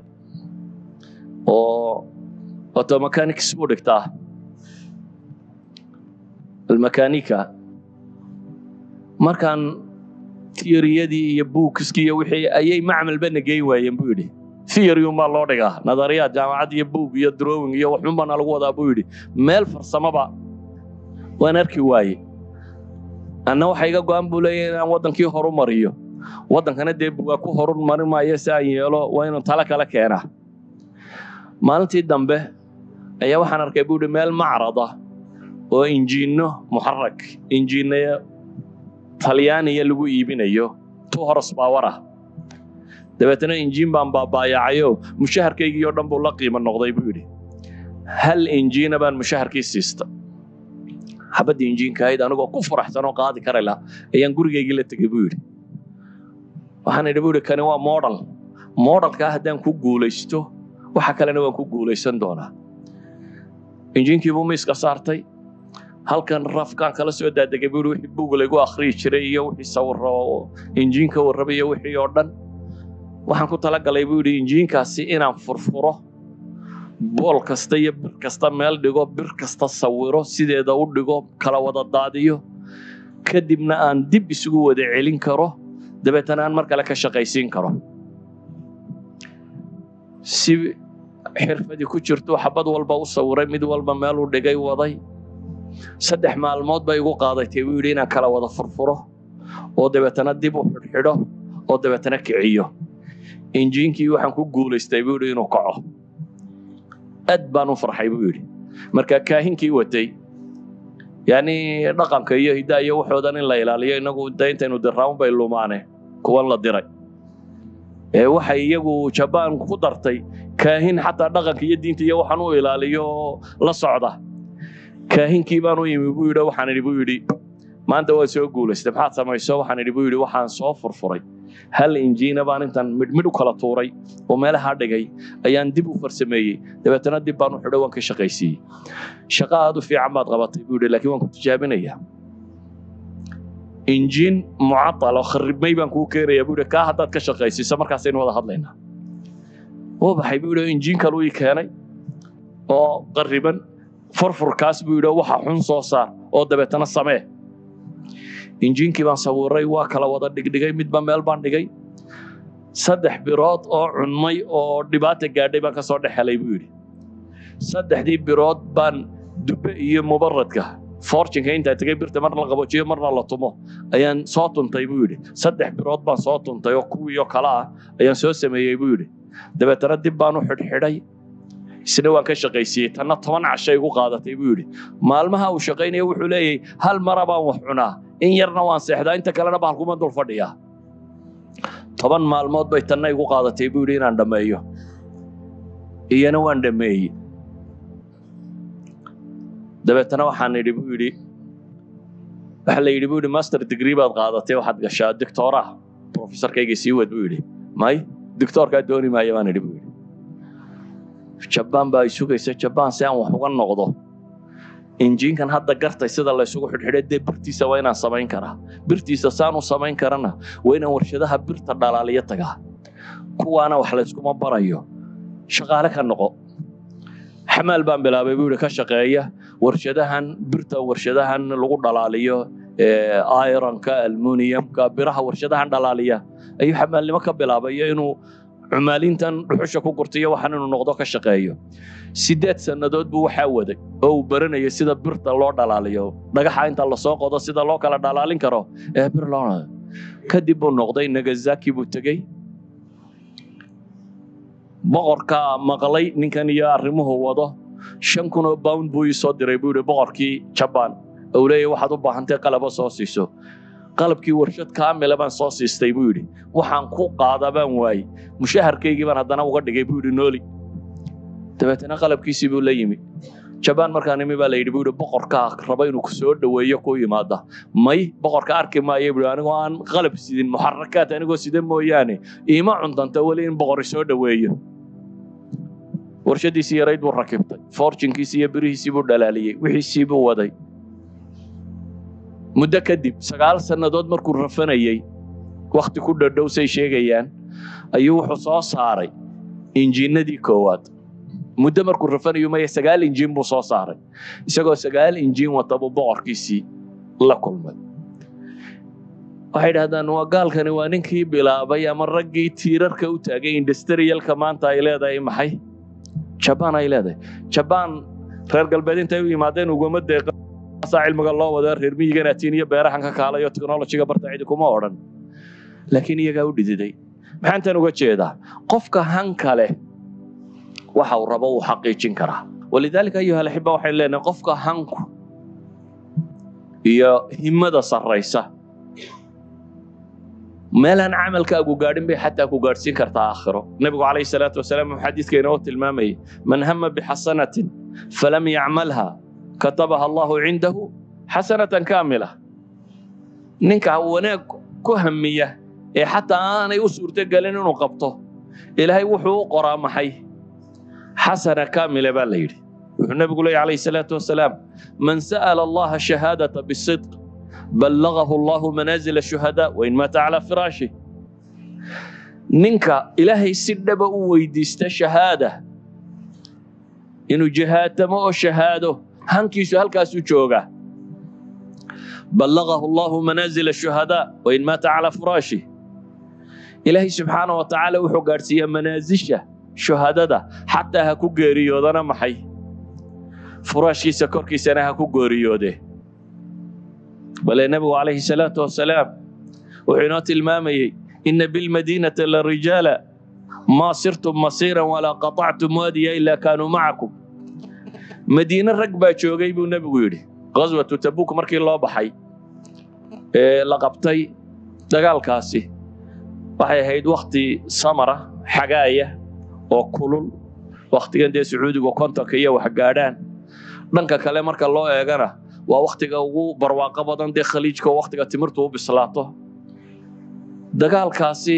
oo automechanics buu dhigtaa almakanika markaan tiyariyadii iyo buukiskii iyo wixii ayay macmalba nageyn waayeen buu yidhi theory unbaa loo dhigaa nadariyaad jaamacad iyo buug iyo drawing iyo waxunbana lagu wadaa buu yidhi meel farsamaba waan arki waaye anna waxa iga go-an buu leeyahay inaan waddankii horu mariyo waddankana dee bugaa ku horu marin maayo si aan yeelo waa inuu talo kale keenaa maalintii dambe ayaa waxaan arkay buu yidhi meel macrada oo injiinno muxarak injiinaya talyaaniya lagu iibinayo two horos power ah dabeetana injiin baan baabaayacayo mushaharkaygii oo dhan buu la qiimo noqday buu yidhi hal injiina baan mushaharkii siista xabaddii injiinka ahayd anigoo ku faraxsan oo qaadi kari laha ayaan gurigaygii la tegey buu yidhi waxaan idhi buu yidhi kani waa model modelkaa haddaan ku guulaysto waxa kalena waan ku guulaysan doonaa injiinkii buu miiska saartay halkan rafkaan kala soo daadegay buu yidhi wixii buug laygu akhriyi jiray iyo wixii sawiro oo injiinka warrabay iyo wixii oo dhan waxaan ku talagalay buu yidhi injiinkaasi inaan furfuro bool kasta iyo bir kasta meel dhigo bir kasta sawiro sideeda u dhigo kala wada daadiyo kadibna aan dib isugu wada celin karo dabeetana aan mar kale ka shaqaysiin karo si xirfadii ku jirto xabad walba u sawiray mid walba meel u dhigay waday saddex maalmood bay igu qaadatay buu yidhi inaan kala wada furfuro oo dabeetana dib u xidhxidho oo dabeetana kiciyo injiinkii waxaan ku guulaystay buu yidhi inuu kaco aad baan u farxay buu yidhi marka kaahinkii watay yani dhaqanka iyo hiddaa iyo waxoodan in la ilaaliyo inagu de intaynu diraaun bay lumaane kuwan la diray ee waxay iyagu jabaan ku dartay kaahin xataa dhaqanka iyo diinta iyo waxaan u ilaaliyo la socda kaahinkii baan u yimi buu yidhi waxaan idhi buu yidhi maanta waa soo guulaystay maxaad samayso waxaan idhi buu yidhi waxaan soo furfuray hal injiina baan intaan midhmidh u kala tuuray oo meelaha dhigay ayaan dib u farsameeyey dabeetana dib baan u xidho waan ka shaqaysiiyey shaqo aad u fiican baad qabatay buu yidhi laakiin waan ku tijaabinayaa injiin mucatal oo kharibmay baan kuu keenayaa buu yidhi kaa haddaad ka shaqaysiiso markaasaynu wada hadlaynaa wuu baxay buu yidhi injiin kaluu ii keenay oo qariban furfurkaas buu yidhi waxa xun soo saar oo dabeetana samee injiinkii baan sawiray waa kala wada dhigdhigay midba meel baan dhigay saddex birood oo cunmay oo dhibaata gaadhay baan ka soo dhex helay buu yidhi saddexdii birood baan dube iyo mubaradka fortunka intaa tegay birta marna la qaboojiyo marna la tumo ayaan soo tuntay buu yidhi saddex birood baan soo tuntay oo kuwii oo kale ah ayaan soo sameeyey buu yidhi dabeetana dib baan u xidhxidhay isna waan ka shaqaysiiyey tanna toban cashay igu qaadatay buu yidhi maalmaha uu shaqaynaya wuxuu leeyahay hal mara baan wax cunaa in yarna waan seexdaa inta kalena bahalkuma dul fadhiyaa toban maalmood bay tanna igu qaadatay buu yidhi inaan dhammeeyo iyana waan dhammeeyey dabeetana waxaan idhi buu yidhi waxa la yidhi buu yidhi master degree baad qaadatay waxaad gashaa doctoraha professorkayga sii wad buu yidhi may doctorkaa dooni maayo baan idhi buu yidhi jabaan baa ay sugaysa jabaan si aan wax uga noqdo injiinkan hadda gartay sida la isugu xidhxidhay dee birtiisa waa inaan samayn karaa birtiisa saan u samayn karana waa inaan warshadaha birta dhalaaliyo tagaa kuwaana wax layskuma barayo shaqaale ka noqo xamaal baan bilaabay buu yidhi ka shaqeeya warshadahan birta warshadahan lagu dhalaaliyo ironka almuniyamka biraha warshadahan dhalaaliya ayuu xamaalnimo ka bilaabayo inuu cumaalintan dhuxusha ku gurtayo waxaan inuu noqdo ka shaqeeyo sideed sannadood buu waxaa waday oo uu baranayo sida birta loo dhalaaliyo dhagaxa inta lasoo qodo sida loo kala dhalaalin karo ee bir loo kadib buu noqday nagasaki buu tegey boqorkaa maqlay ninkan iyo arrimuhu wado shan kun oo bound buu ii soo diray buu yidhi boqorkii jabaan uu leeyahy waxaad u baahantay qalabo soo siiso qalabkii warshad kaamila baan soo siistay buu yidhi waxaan ku qaada baan waayey mushaharkaygii baan haddana uga dhigay buu yidhi nooli dabeetana qalabkiisii buu la yimi jabaan markaan imi baa la yidhi buu yidhi boqorkaa raba inuu kusoo dhoweeyo ku yimaada may boqorka arki maayo buu anigoo aan qalab sidin muxarakaad anigoo sida mooyaane iima cuntanta weli in boqori soo dhoweeyo warshadiisii yarayd buu rakibtay fortunkiisii iyo birihiisii buu dhalaaliyey wixiisii buu waday muddo kadib sagaal sannadood markuu rafanayey wakhti ku dhadhow say sheegayaan ayuu wuxuu soo saaray injiinadii koowaad muddo markuu rafanayo maya sagaal injiin buu soo saaray isagoo sagaal injiin wata buu boqorkiisii la kulmay waxay dhahdaan waa gaalkani waa ninkii bilaabay ama raggii tiirarka u taagay industrialka maanta ay leedahay maxay jabaan ay leedahay jabaan reer galbeed intay u yimaadeen uguma deeqasaa cilmiga loo wada reer miyigan atiin iyo beerahan ka kaalayo technologiga barta cidi kuma odhan laakiin iyagaa u dhididay maxaantan uga jeedaa qofka hanka leh waxa uu rabo uu xaqiijin karaa walidaalika ayuha alaxiba waxaynu leenahay qofka hanku iyo himada sarraysa meelaan camalkaagu gaadhin bay xataa ku gaadhsiin kartaa aakhiro nebigu calayhi salaatu wasalaam wuxuu xadiidka inoo tilmaamayay man hama bixasanatin falam yacmalha katabaha allahu cindahu xasanatan kaamila ninka wanaag ku hamiya ee xataa aanay u suurtogelin inuu qabto ilaahay wuxuu u qoraa maxay xasana kaamila baa la yidhi wuxuu nebigu leeyahy calayhi salaatu wasalaam man sa'ala allaha shahaadata bisidq ballagahu allahu manaazil shuhadaa wain maata calaa firaashi ninka ilaahay si dhaba u weydiista shahaada inuu jihaatamo oo shahaado hankiisu halkaasuu joogaa ballagahu allahu manaazil shuhadaa wain maata calaa firaashi ilaahay subxaana wa tacaala wuxuu gaadhsiiyaa manaasisha shuhadada xataa ha ku geeriyoodana maxay furaashkiisa korkiisana ha ku geeriyoode bale nebigu calayhi salaatu wasalaam wuxuu inoo tilmaamayey ina bilmadiinati la rijaala maa sirtum masiiran walaa qaطactum waadiya ilaa kaanuu macakum madiine rag baa joogay buu nebigu yidhi ghaswatu tabuk markii loo baxay ee la qabtay dagaalkaasi waxay ahayd wakhti samara xagaaya oo kulul wakhtigan dee sacuudigu kontonka iyo wax gaadhaan dhanka kale marka loo eegana waa wakhtiga ugu barwaaqo badan dee khaliijka oo wakhtiga timirtu u bislaato dagaalkaasi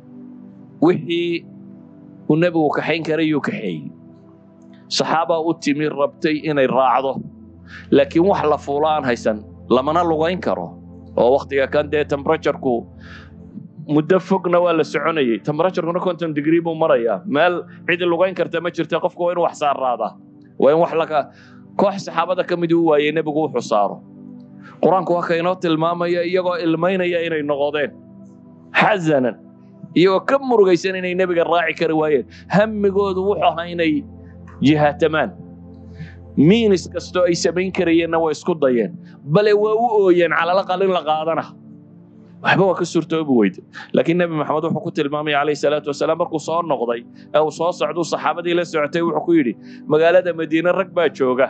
wixii uu nebigu kaxayn karay yuu kaxeeyey saxaabaa u timi rabtay inay raacdo laakiin wax la fuulo aan haysan lamana lugayn karo oo wakhtiga kan dee tembraturku muddo fogna waa la soconayey tembraturkuna konton degree buu marayaa meel cidi lugayn karta ma jirta qofku waa inuu wax saaraadaa waa in wax laka koox saxaabada ka midii u waayey nebigu wuxuu saaro qur-aanku waa ka inoo tilmaamaya iyagoo ilmaynaya inay noqodeen xasanan iyagoo ka murugaysan inay nebiga raaci kari waayeen hammigoodu wuxuu ahaa inay jihaatamaan miinis kastoo ay samayn karayeenna way isku dayeen bale waa u ooyeen calalaqal in la qaadana waxba waa ka suurtoobi weyde laakiin nebi maxamed wuxuu ku tilmaamaya calayhi salaatu wasalaam markuu soo noqday ee uu soo socduu saxaabadii la socotay wuxuu ku yidhi magaalada madiine rag baa jooga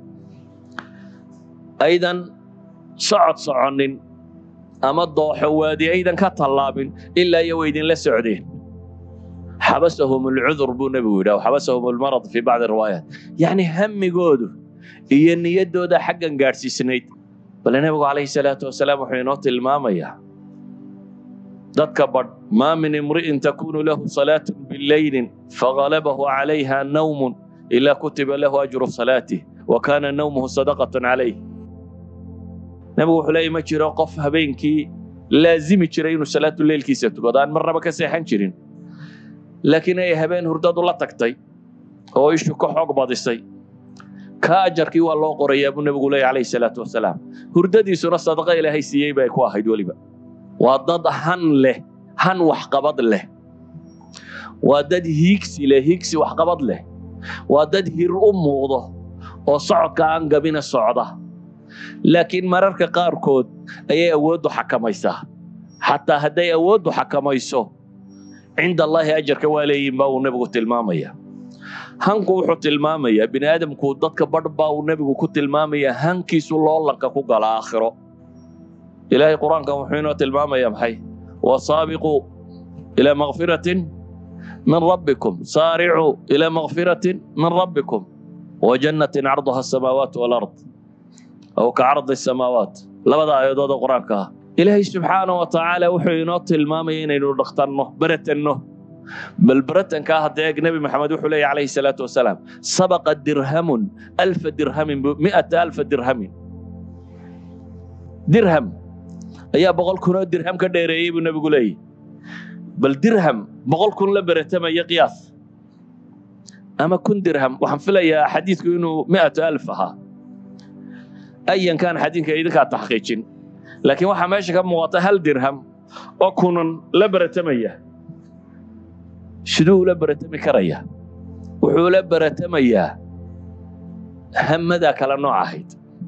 aydan socod soconin ama dooxo waadi aydan ka tallaabin ilaa iyo way idinla socdeen xabasahum alcudur buu nebigu yidhi aw xabasahum almarad fii bacdi riwaayaat yacni hammigoodu iyo niyaddooda xaggan gaadhsiisnayd bale nebigu calayhi salaatu wasalaam wuxuu inoo tilmaamayaa dadka badh maa min imri'in takunu lahu salaatun bileylin fagalabahu calayha nawmun ilaa kutiba lahu ajru salaatih wa kaana nawmuhu sadaqatan calayh nebigu wuxuu leeyahy ma jiro qof habeenkii laazimi jiray inuu salaatu leylkiisa tukado aan marnaba ka seexan jirin laakiin ay habeen hurdadu la tagtay oo ishu ka xoog badisay ka ajarkii waa loo qorayaa buu nebigu leeyahy calayhi salaatu wasalaam hurdadiisuna sadaqa ilaahay siiyey bay ku ahayd weliba waa dad han leh han waxqabad leh waa dad hiigsi leh hiigsi waxqabad leh waa dad hir u muuqdo oo socodka aan gabina socda laakiin mararka qaarkood ayay awooddu xakamaysaa xataa hadday awooddu xakamayso cinda allaahi ajarka waa leeyihin baa uu nebigu tilmaamaya hanku wuxuu tilmaamayaa bini aadamku dadka badh baa uu nebigu ku tilmaamayaa hankiisu loolanka ku gala aakhiro ilaahay qur-aankan wuxuu inoo tilmaamaya maxay wasaabiquu ilaa makfiratin min rabbikum saaricuu ilaa makfiratin min rabbikum wajannatin carduha asamaawaat walard aw ka cardi samaawaat labada aayadood oo qur-aanka ah ilaahay subxaana wa tacaala wuxuu inoo tilmaamaya inaynu dhaqtanno beratanno bal beratankaa hadda eeg nebi maxamed wuxuu leeyahy calayhi salaatu wasalaam sabaqa dirhamun alfa dirhamin mi'ata alfa dirhamin dirham ayaa boqol kunoo dirham ka dheereeyey buu nebigu leeyahy bal dirham boqol kun la beratamaya qiyaas ama kun dirham waxaan filayaa xadiidku inuu mi'atu alf ahaa ayan kaan xadiidka idinkaa taxqiijin laakiin waxaa meesha ka muuqata hal dirham oo kunan la baratamaya siduu ula baratami karaya wuxuu la baratamayaa hamadaa kala nooc ahayd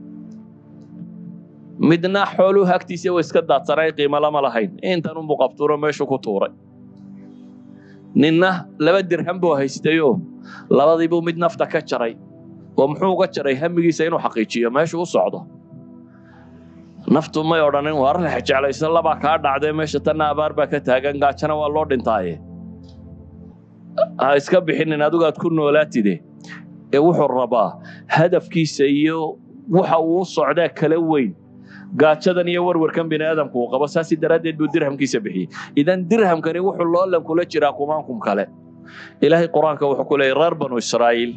midna xooluhu agtiisa way iska daadsanay qiimo lama lahayn intan unbuu qabtuuro meeshu ku tuuray ninna laba dirham buu haystayoo labadiibuu mid nafta ka jaray oo muxuu uga jaray hamigiisa inuu xaqiijiyo meeshu u socdo naftu may odhanin war lex jeclayso labaa kaa dhacdee meesha tanna abaar baa ka taagan gaajana waa loo dhintaaye ha iska bixinin adigu aad ku noolaatide ee wuxuu rabaa hadafkiisa iyo waxa uu u socdaa kala weyn gaajadan iyo warwarkan bini aadamku uu qabo saasi daraaddeed buu dirhamkiisa bixiyey idan dirhamkani wuxuu loolan kula jiraa kumaankum kale ilaahay qur-aanka wuxuu ku leeyay reer banu israa'iil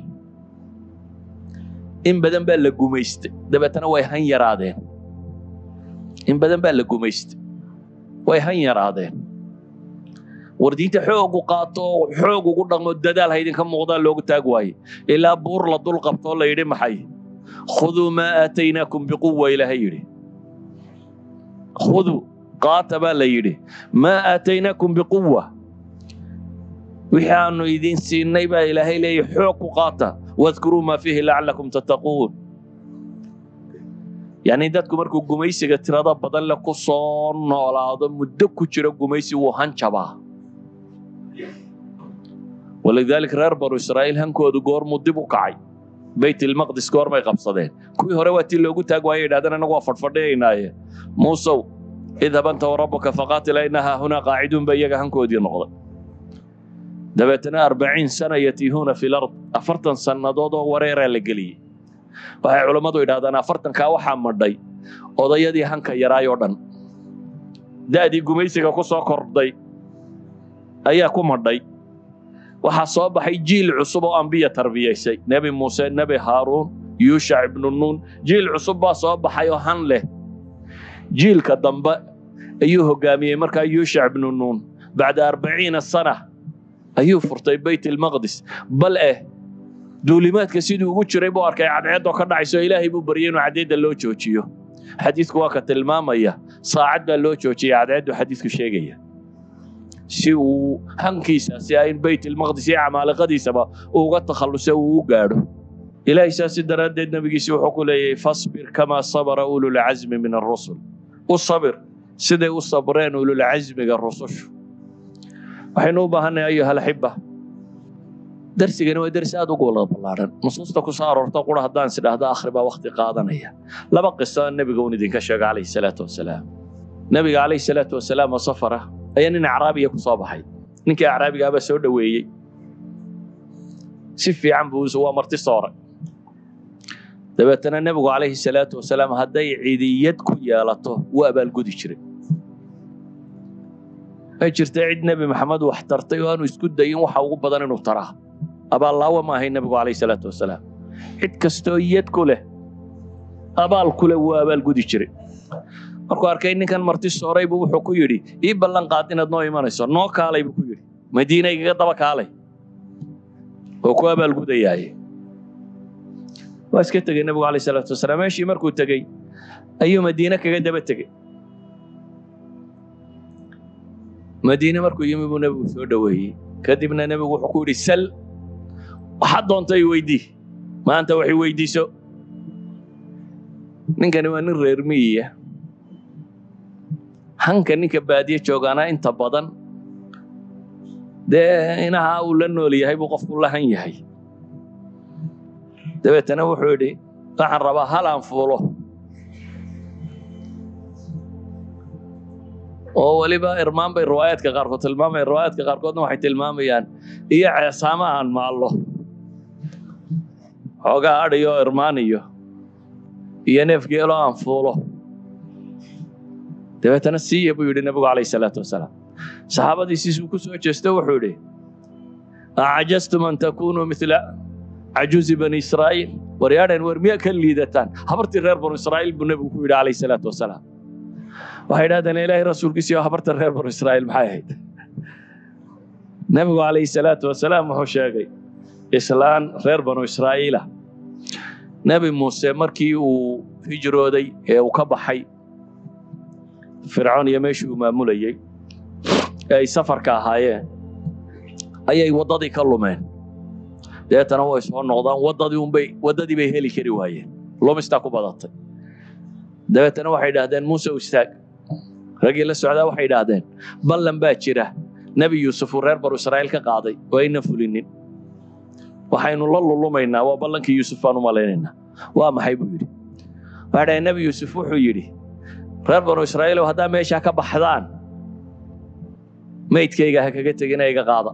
in badan baa la gumaystay dabeetana way han yaraadeen in badan baa la gumaystay way han yaraadeen war diinta xoogu qaato oo xoog ugu dhaqmo dadaal haydinka muuqdaa loogu taag waaye ilaa buur la dul qabtoo la yidhi maxay khuduu maa aataynaakum biquwa ilaahay yidhi khuduu qaata baa la yidhi maa aataynaakum biquwa wixii aanu idin siinay baa ilaahay leeyahy xoog ku qaata wadkuruu maa fiihi lacallakum tattaquun yacni dadku markuu gumaysiga tirada badan le ku soo noolaado muddo ku jiro gumaysi wuu hanjabaa walidaalika reer banu israa'iil hankoodu goormuu dib u kacay bayt ilmaqdis goormay qabsadeen kuwii hore waa tii loogu taag waayay yidhahdeen annagu waa fadhfadhiyaynaaye muusow idhab anta warabuka faqaatila innahaa hunaa qaaciduun ba iyaga hankoodii noqday dabeetana arbaciin sana yatiihuuna fi lard afartan sannadood oo wareeraa la geliyey waxay culammadu yidhahdaan afartankaa waxaa madhay odayadii hanka yaraay oo dhan da'dii gumaysiga ku soo kordhay ayaa ku madhay waxaa soo baxay jiil cusub oo ambiya tarbiyaysay nebi muuse nebi haaruun yuushac ibnu nuun jiil cusub baa soo baxay oo han leh jiilka dambe ayuu hogaamiyey markaa yuushac ibnu nuun bacda arbaciina sana ayuu furtay bayt ilmaqdis bal eh duulimaadka siduu ugu jiray buu arkay cadceeddoo ka dhacayso ilaahay buu baryay inuu cadceedda loo joojiyo xadiidku waa ka tilmaamaya saacad baa loo joojiyay cadceeddu xadiidku sheegaya si uu hankiisaasi ah in bayt ilmaqdis iyo camaaliqadiisaba uga takhallusa uu u gaadho ilaahay saasi daraaddeed nebigiisi wuxuu ku leeyahay fasbir kamaa sabara ululcazmi min arusul u sabir siday u sabreen ululcazmiga rusushu waxaynu u baahannahay ayuha alxiba darsigani waa dersi aad ugu wala ballaaran nusuusta ku soo aroorta qura haddaan is idhaahdo akhri baa wakhti qaadanaya laba qiso nebiga uun idinka sheega calayhi salaatu wasalaam nebiga calayhi salaatu wasalaam oo safara ayaa nin acraabiya ku soo baxay ninkii acraabigaabaa soo dhoweeyey si fiican buu waa marti sooray dabeetana nebigu calayhi salaatu wasalaam hadday cidiyad ku yeelato wuu abaalgudi jiray way jirta cid nebi maxamed wax tartay oo aanu isku dayin waxa ugu badan inuu taraa abaallaawa ma ahay nebigu calayhi salaatu wasalaam cid kastoo yad ku leh abaal ku leh wuu abaalgudi jiray markuu arkay ninkan marti sooray buu wuxuu ku yidhi ii ballan qaad inaad noo imanayso noo kaalay buu ku yidhi madiina igaga daba kaalay oo ku abaalgudayaaye waa iska tegey nebigu calayhi salaatu wasalaam meeshii markuu tegey ayuu madiine kaga daba tegey madiine markuu yimi buu nebigu soo dhoweeyey kadibna nebigu wuxuu ku yidhi sal waxaad doonta i weydii maanta wax i weydiiso ninkani waa nin reer miyiya hanka ninka baadiye joogaana inta badan dee inaha uu la nool yahay buu qofku la han yahay dabeetana wuxuu yidhi waxaan rabaa hal aan fuulo oo weliba irmaan bay riwaayaadka qaarkood tilmaamaya riwaayaadka qaarkoodna waxay tilmaamayaan iyo ceesaama aan maallo xoogaa adhiyo irmaan iyo iyo neef geelo aan fuulo dabeetana siiya buu yidhi nebigu calayhi salaatu wasalaam saxaabadiisiisuu ku soo jeesto wuxuu yidhi acajastum an takunuu mila cajuuzi bani israa'iil waryaadheen war miyaa ka liidataan habartii reer banu israa'iil buu nebigu ku yidhi calayhi salaatu wasalaam waxay idhahdeen ilaahay rasuulkiisiyo habarta reer banu israa'iil maxay ahayd nebigu calayhi salaatu wasalaam wuxuu sheegay islaan reer banu israa'iila nebi muuse markii uu hijrooday ee uu ka baxay fircoon iyo meeshii uu maamulayey ee ay safarka ahaayeen ayay waddadii ka lumeen deetana way soo noqdaan waddadii unbay waddadii bay heli kari waayeen lumistaa ku badatay dabeetana waxay idhaahdeen muuse istaag raggii la socdaa waxay idhaahdeen ballan baa jira nebi yuusuf uu reer baru israa'iil ka qaaday oo ayna fulinin waxaynu la lulumaynaa waa ballankii yuusuf baan u malaynaynaa waa maxay buu yidhi waxay dhahay nebi yuusuf wuxuu yidhi reer banu israa'iilow haddaa meeshaa ka baxdaan maydkayga ha kaga tegina iga qaada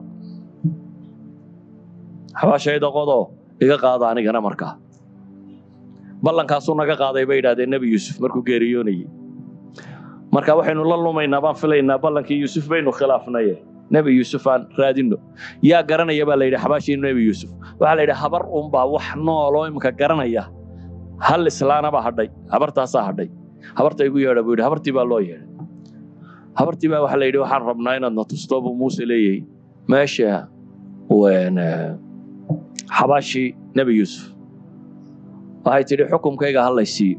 xabaashayda qodoo iga qaada anigana markaa ballankaasuu naga qaaday bay idhahdeen nebi yuusuf markuu geeriyoonayey marka waxaynu la lumaynaa baan filaynaa ballankii yuusuf baynu khilaafnaye nebi yuusuf aan raadinno yaa garanaya baa la yidhi xabaashii nebi yuusuf waxaa la yidhi habar unbaa wax nooloo imika garanaya hal islaanaba hadhay habartaasaa hadhay habarta igu yeedha buu yidhi habartii baa loo yeedhay habartii baa waxaa la yidhi waxaan rabnaa inaad na tusto buu muuse leeyahay meesha xabaashii nebi yuusuf waxay tidhi xukumkayga hallay siiyo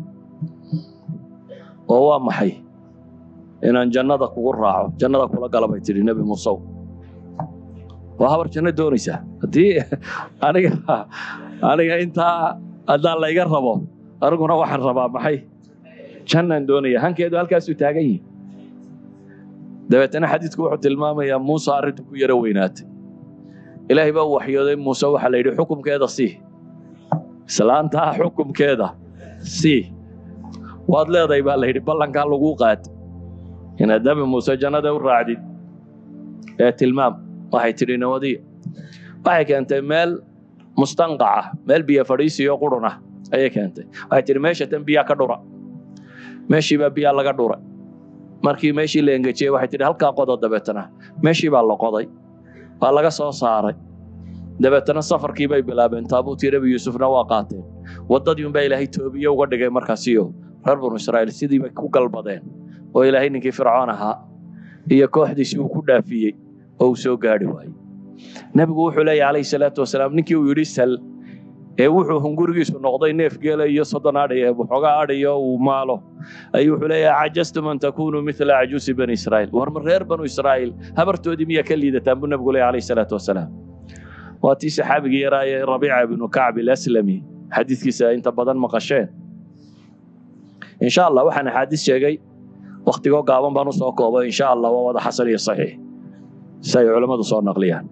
oo waa maxay inaan jannada kugu raaco jannada kula gala bay tidhi nebi muusew waa habar janno doonaysaa haddii aniga aniga intaa haddaan layga rabo aniguna waxaan rabaa maxay jannaan doonaya hankeedu halkaasuu taagan yihi dabeetana xadiidku wuxuu tilmaamayaa muuse arrintu ku yaro weynaatay ilaahay baa u waxyooday muuse waxaa la yidhi xukumkeeda sii islaantaa xukumkeeda sii waad leedahay baa la yidhi ballankaa laguu qaad inaad nebi muuse jannada u raacdid ee tilmaam waxay tidhi nawadiya waxay keentay meel mustanqaca meel biyo fadhiisiyo qurun ah ayay keentay waxay tidhi meesha tan biyaa ka dhura meeshii baa biyaa laga dhuray markii meeshii la engejiyey waxay tidhi halkaa qodo dabeetana meeshii baa la qoday waa laga soo saaray dabeetana safarkii bay bilaabeen taabuutii nebi yuusufna waa qaateen waddadii unbaa ilaahay toobiye uga dhigay markaasiyo reer banu israa'iil sidii bay ku galbadeen oo ilaahay ninkii fircoon ahaa iyo kooxdiisii uu ku dhaafiyey oo uu soo gaadhi waayey nebigu wuxuu leeyahy calayhi salaatu wasalaam ninkii uu yidhi sal ee wuxuu hungurigiisu noqday neef geela iyo soddon adhay ee waxoogaa adhayo uu maalo ayuu wuxuu leeyahay cajastum an takunuu mila cajuusi bani israa'iil war ma reer banu israa'iil habartoodii miyaa ka liidataan buu nebigu leeyahy calayhi salaatu wasalaam waa tii saxaabigii yaraa ee rabiica ibnu kacb ilaslami xadiidkiisa inta badan maqasheen insha allah waxaan axaadiis sheegay waktigoo gaaban baan usoo koobay insha allah waa wada xasan iyo saxiix si ay culammadu soo naqliyaan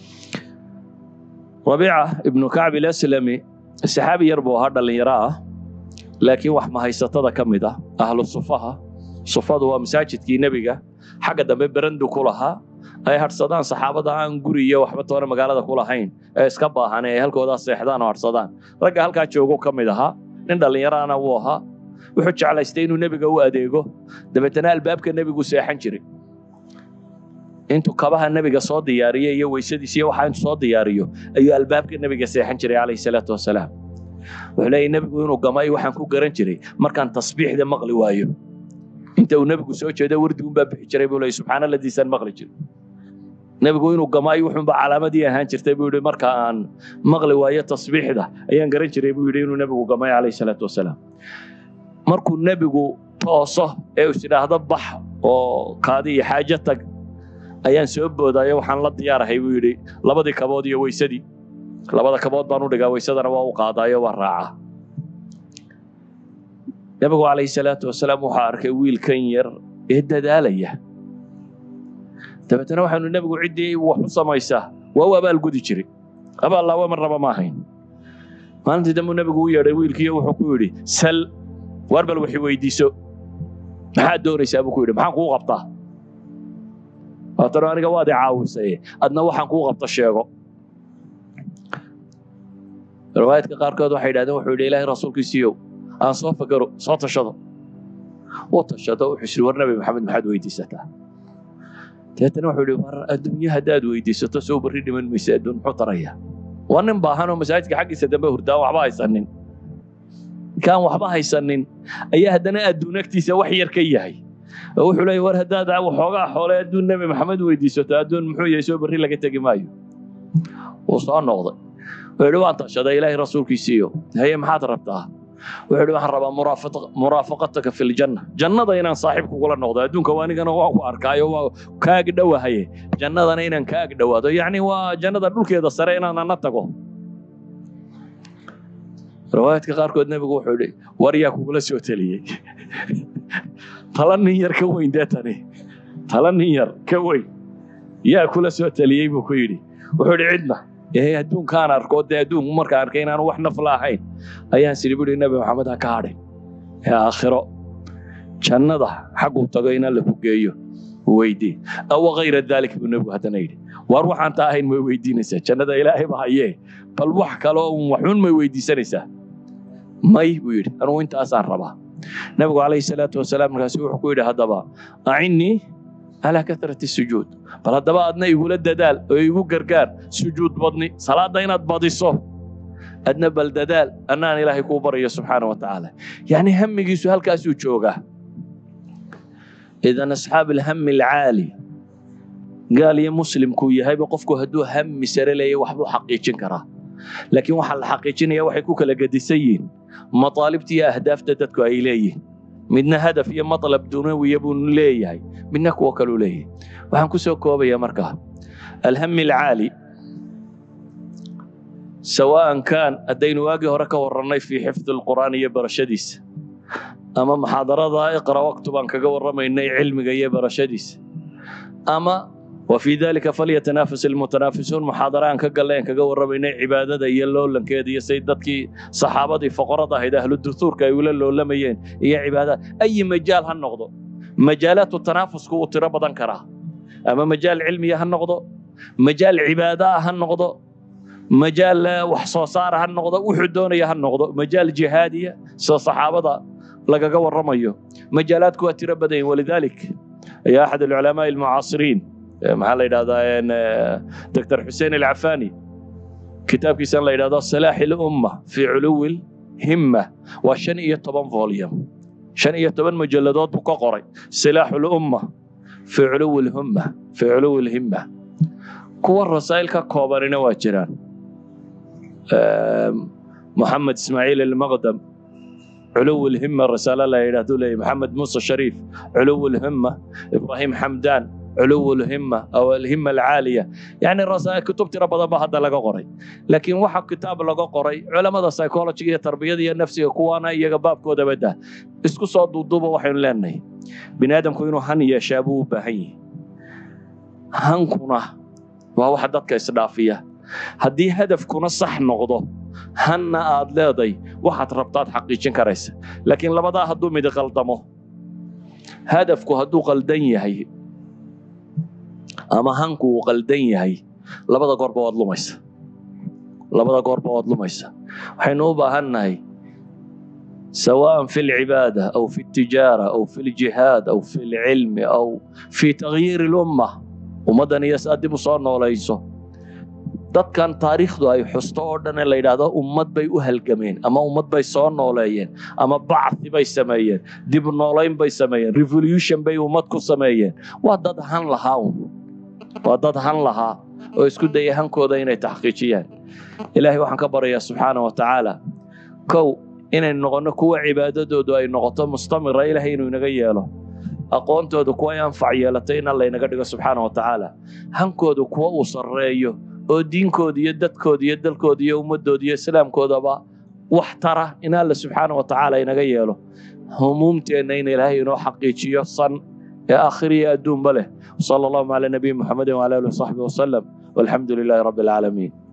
rabiica ibnu kacb ilaslami saxaabi yar buu ahaa dhallinyaro ah laakiin wax mahaysatada ka mid ah ahlu sufaha sufadu waa masaajidkii nebiga xagga dambe berandu ku lahaa ay hadhsadaan saxaabada aan guri iyo waxba toona magaalada ku lahayn ee iska baahan ee halkoodaa seexdaan oo hadhsadaan ragga halkaa joogo ka mid ahaa nin dhallinyaraana wuu ahaa wuxuu jeclaystay inuu nebiga u adeego dabeetana albaabka nebigu seexan jiray intuu kabaha nebiga soo diyaariyo iyo weysadiis iyo waxaa intuu soo diyaariyo ayuu albaabka nebiga seexan jiray calayhi salaatu wasalaam wuxuu leeyahy nebigu inuu gamay waxaan ku garan jiray markaan tasbiixda maqli waayo inta uu nebigu soo jeedo wardigunbaa bixi jiray buu leeyay subxaana ladiisaan maqli jiray nebigu inuu gamaayo wuxuunba calaamadii ahaan jirtay buu yidhi marka aan maqli waayo tasbiixda ayaan garan jiray buu yidhi inuu nebigu gamay calayhi salaatu wasalaam markuu nebigu tooso ee is idhaahdo bax oo kaadi iyo xaajo tag ayaan soo boodayo waxaan la diyaarahay buu yidhi labadii kabood iyo weysadii labada kabood baan u dhigaa weysadana waa u qaadaayo waa raacaa nebigu calayhi salaatu wasalaam wuxuu arkay wiilkan yar ee dadaalaya dabeetana waxaanu nebigu ciddii wax u samaysaa waa u abaalgudi jiray abaallaawa mar raba ma ahayn maalintii dambu nebigu u yeedhay wiilkiiyo wuxuu ku yidhi sal waar bal waxi weydiiso maxaad doonaysaa buu ku yidhi maxaan kuu qabtaa waatano aniga waad i caawisay adna waxaan kuu qabta sheego riwaayadka qaarkood waxay yidhahdeen wuxuu yidhi ilaahay rasuulkiisiiyow aan soo fakero soo tashado u tashado wuxuu yidhi war nabi maxamed maxaad weydiisataa deetana wuxuu yidhi war adduunye haddaad weydiisato soo barri dhiman maysa adduun muxuu tarayaa waa nin baahan oo masaajidka xaggiisa dambe hurdaan waxba haysanin kaan waxba haysanin ayaa haddana adduun agtiisa wax yar ka yahay oo wuxuu leeyahy war haddaad waxoogaa xoole adduun nebi maxamed weydiisato adduun muxuu yahay soo barri laga tegi maayo wuu soo noqday wuxuu yidhi waan tashaday ilaahay rasuulkiisiiyo haye maxaad rabtaa wuxuu yidhi waxaan rabaa muraafaqa- muraafaqataka fi ljanna jannada inaan saaxiib kugula noqdo adduunka waa anigana waa ku arkaayo waa kaag dhowahaye jannadana inaan kaag dhowaado yacni waa jannada dhulkeeda sare inaan ana tago riwaayaadka qaarkood nebigu wuxuu yidhi war yaa kugula soo teliyey tala nin yar ka weyn dee tani tala nin yar ka weyn yaa kula soo teliyey buu ku yidhi wuxuu yidhi cidna ee adduunkaan arko dee adduunku markaan arkay inaanu wax nafla ahayn ayaan sidhi buhi nebi maxamed ha ka hadhin ee aakhiro jannada xagguu tago in alla ku geeyo weydii awa kayra daalik buu nebigu haddana yidhi waar waxaan taa ahayn may weydiinaysaa jannada ilaahay ba hayee bal wax kale oo un waxuun may weydiisanaysaa may buu yidhi anugu intaasaan rabaa nebigu calayhi salaatu wasalaam markaasi wuxuu ku yidhi haddaba acinnii calaa katrati sujuud bal haddaba adna igula dadaal oo igu gargaar sujuud badni salaadda inaad badiso adna bal dadaal annaan ilaahay kuu baryo subxaana wa tacaala yacni hamigiisu halkaasuu joogaa idan asxaab alhami alcaali gaal iyo muslimkuu yahayba qofku hadduu hami sare leeyahy waxbuu xaqiijin karaa laakiin waxaa la xaqiijinaya waxay ku kala gedisan yihiin mataalibta iyo ahdaafta dadku ay leeyihin midna hadaf iyo matlab dunawiya buu leeyahay midna kuwo kaluu leeyahay waxaan ku soo koobaya markaa alhami alcaali sawaan kaan haddaynu waagii hore ka warrannay fii xifdi alqur'aan iyo barashadiisa ama muxaadarada iqra waqtu baan kaga warramaynay cilmiga iyo barashadiisa ama wa fii dalika falyatanafas almutanaafisuun muxaadara aan ka gallay aan kaga warramaynay cibaadada iyo loolankeeda iyo say dadkii saxaabadii foqorada ahayd ahlu duhuurka ay ula loolamayeen iyo cibaadada ayi majaal ha noqdo majaalaatu tanaafusku wuu tiro badan karaa ama majaal cilmiya ha noqdo majaal cibaada ha noqdo majaal eh, wax soo saara ha noqdo wuxuu doonaya ha noqdo majaal jihaadiya sida saxaabada lagaga warramayo majaalaadku waa tiro badan yihin walidalik ayaa axad alculamaa almucaasiriin eh, maxaa la yidhahdaa en, eh, dr xuseen alcafani kitaabkiisan la yidhahdo salaaxi lumma fii culuwi lhimma waa shan iyo toban volume shan iyo toban mujalladood buu ka qoray silaaxu lumma fii culuwi lhumma fii culuwi lhimma kuwa rasaa'il ka koobanina waa jiraan Ehm, محمد اسماعيل المقدم علو الهمة رسالة لا يرادوا لي محمد موسى شريف علو الهمة إبراهيم حمدان علو الهمة أو الهمة العالية يعني الرسائل كتب ترى بدل هذا لقى قري لكن واحد كتاب لقى قري علماء السيكولوجية التربية دي النفسية كوانا يجا باب كودا بدا اسكو صوت ضوبة وحي لاني بني آدم كوينو هن يشابو بهي هنكونا وهو حددك إسرافية haddii hadafkuna sax noqdo hanna aad leeday waxaad rabtaad xaqiijin karaysa laakiin labadaa hadduu mid qaldamo hadafku hadduu qaldan yahay ama hanku uu qaldan yahay labada goorba waad lumaysa labada goorba waad lumaysa waxaynu u baahannahay سواء في العبادة أو في التجارة أو في الجهاد أو في العلم أو في تغيير الأمة ومدن يسأدب صار نوليسو dadkan taariikhdu ay xusto oo dhan ee la yidhaahdo ummad bay u halgameen ama ummad bay soo nooleeyeen ama bacthi bay sameeyeen dib noolayn bay sameeyeen revolution bay ummad ku sameeyeen waa dad han lahaa un waa dad han lahaa oo isku daya hankooda inay taxqiijiyaan ilaahay waxaan ka baryayaa subxaana wa tacaala kow inaynu noqonno kuwa cibaadadoodu ay noqoto mustamira ilaahay inuu inaga yeelo aqoontooda kuwa ay anfac yeelatay in alla inaga dhigo subxaana wa tacaala hankooda kuwa uu sarreeyo oo diinkooda iyo dadkooda iyo dalkooda iyo ummadooda iyo islaamkoodaba wax tara in alla subxaana wa tacaala inaga yeelo humuumteenna in ilaahay inoo xaqiijiyo san ee aakhiriya adduunba leh sala allahu cala nabiyi muxamedin wala alihi wasaxbi wasalam walxamdu lilaahi rabbi alcaalamiin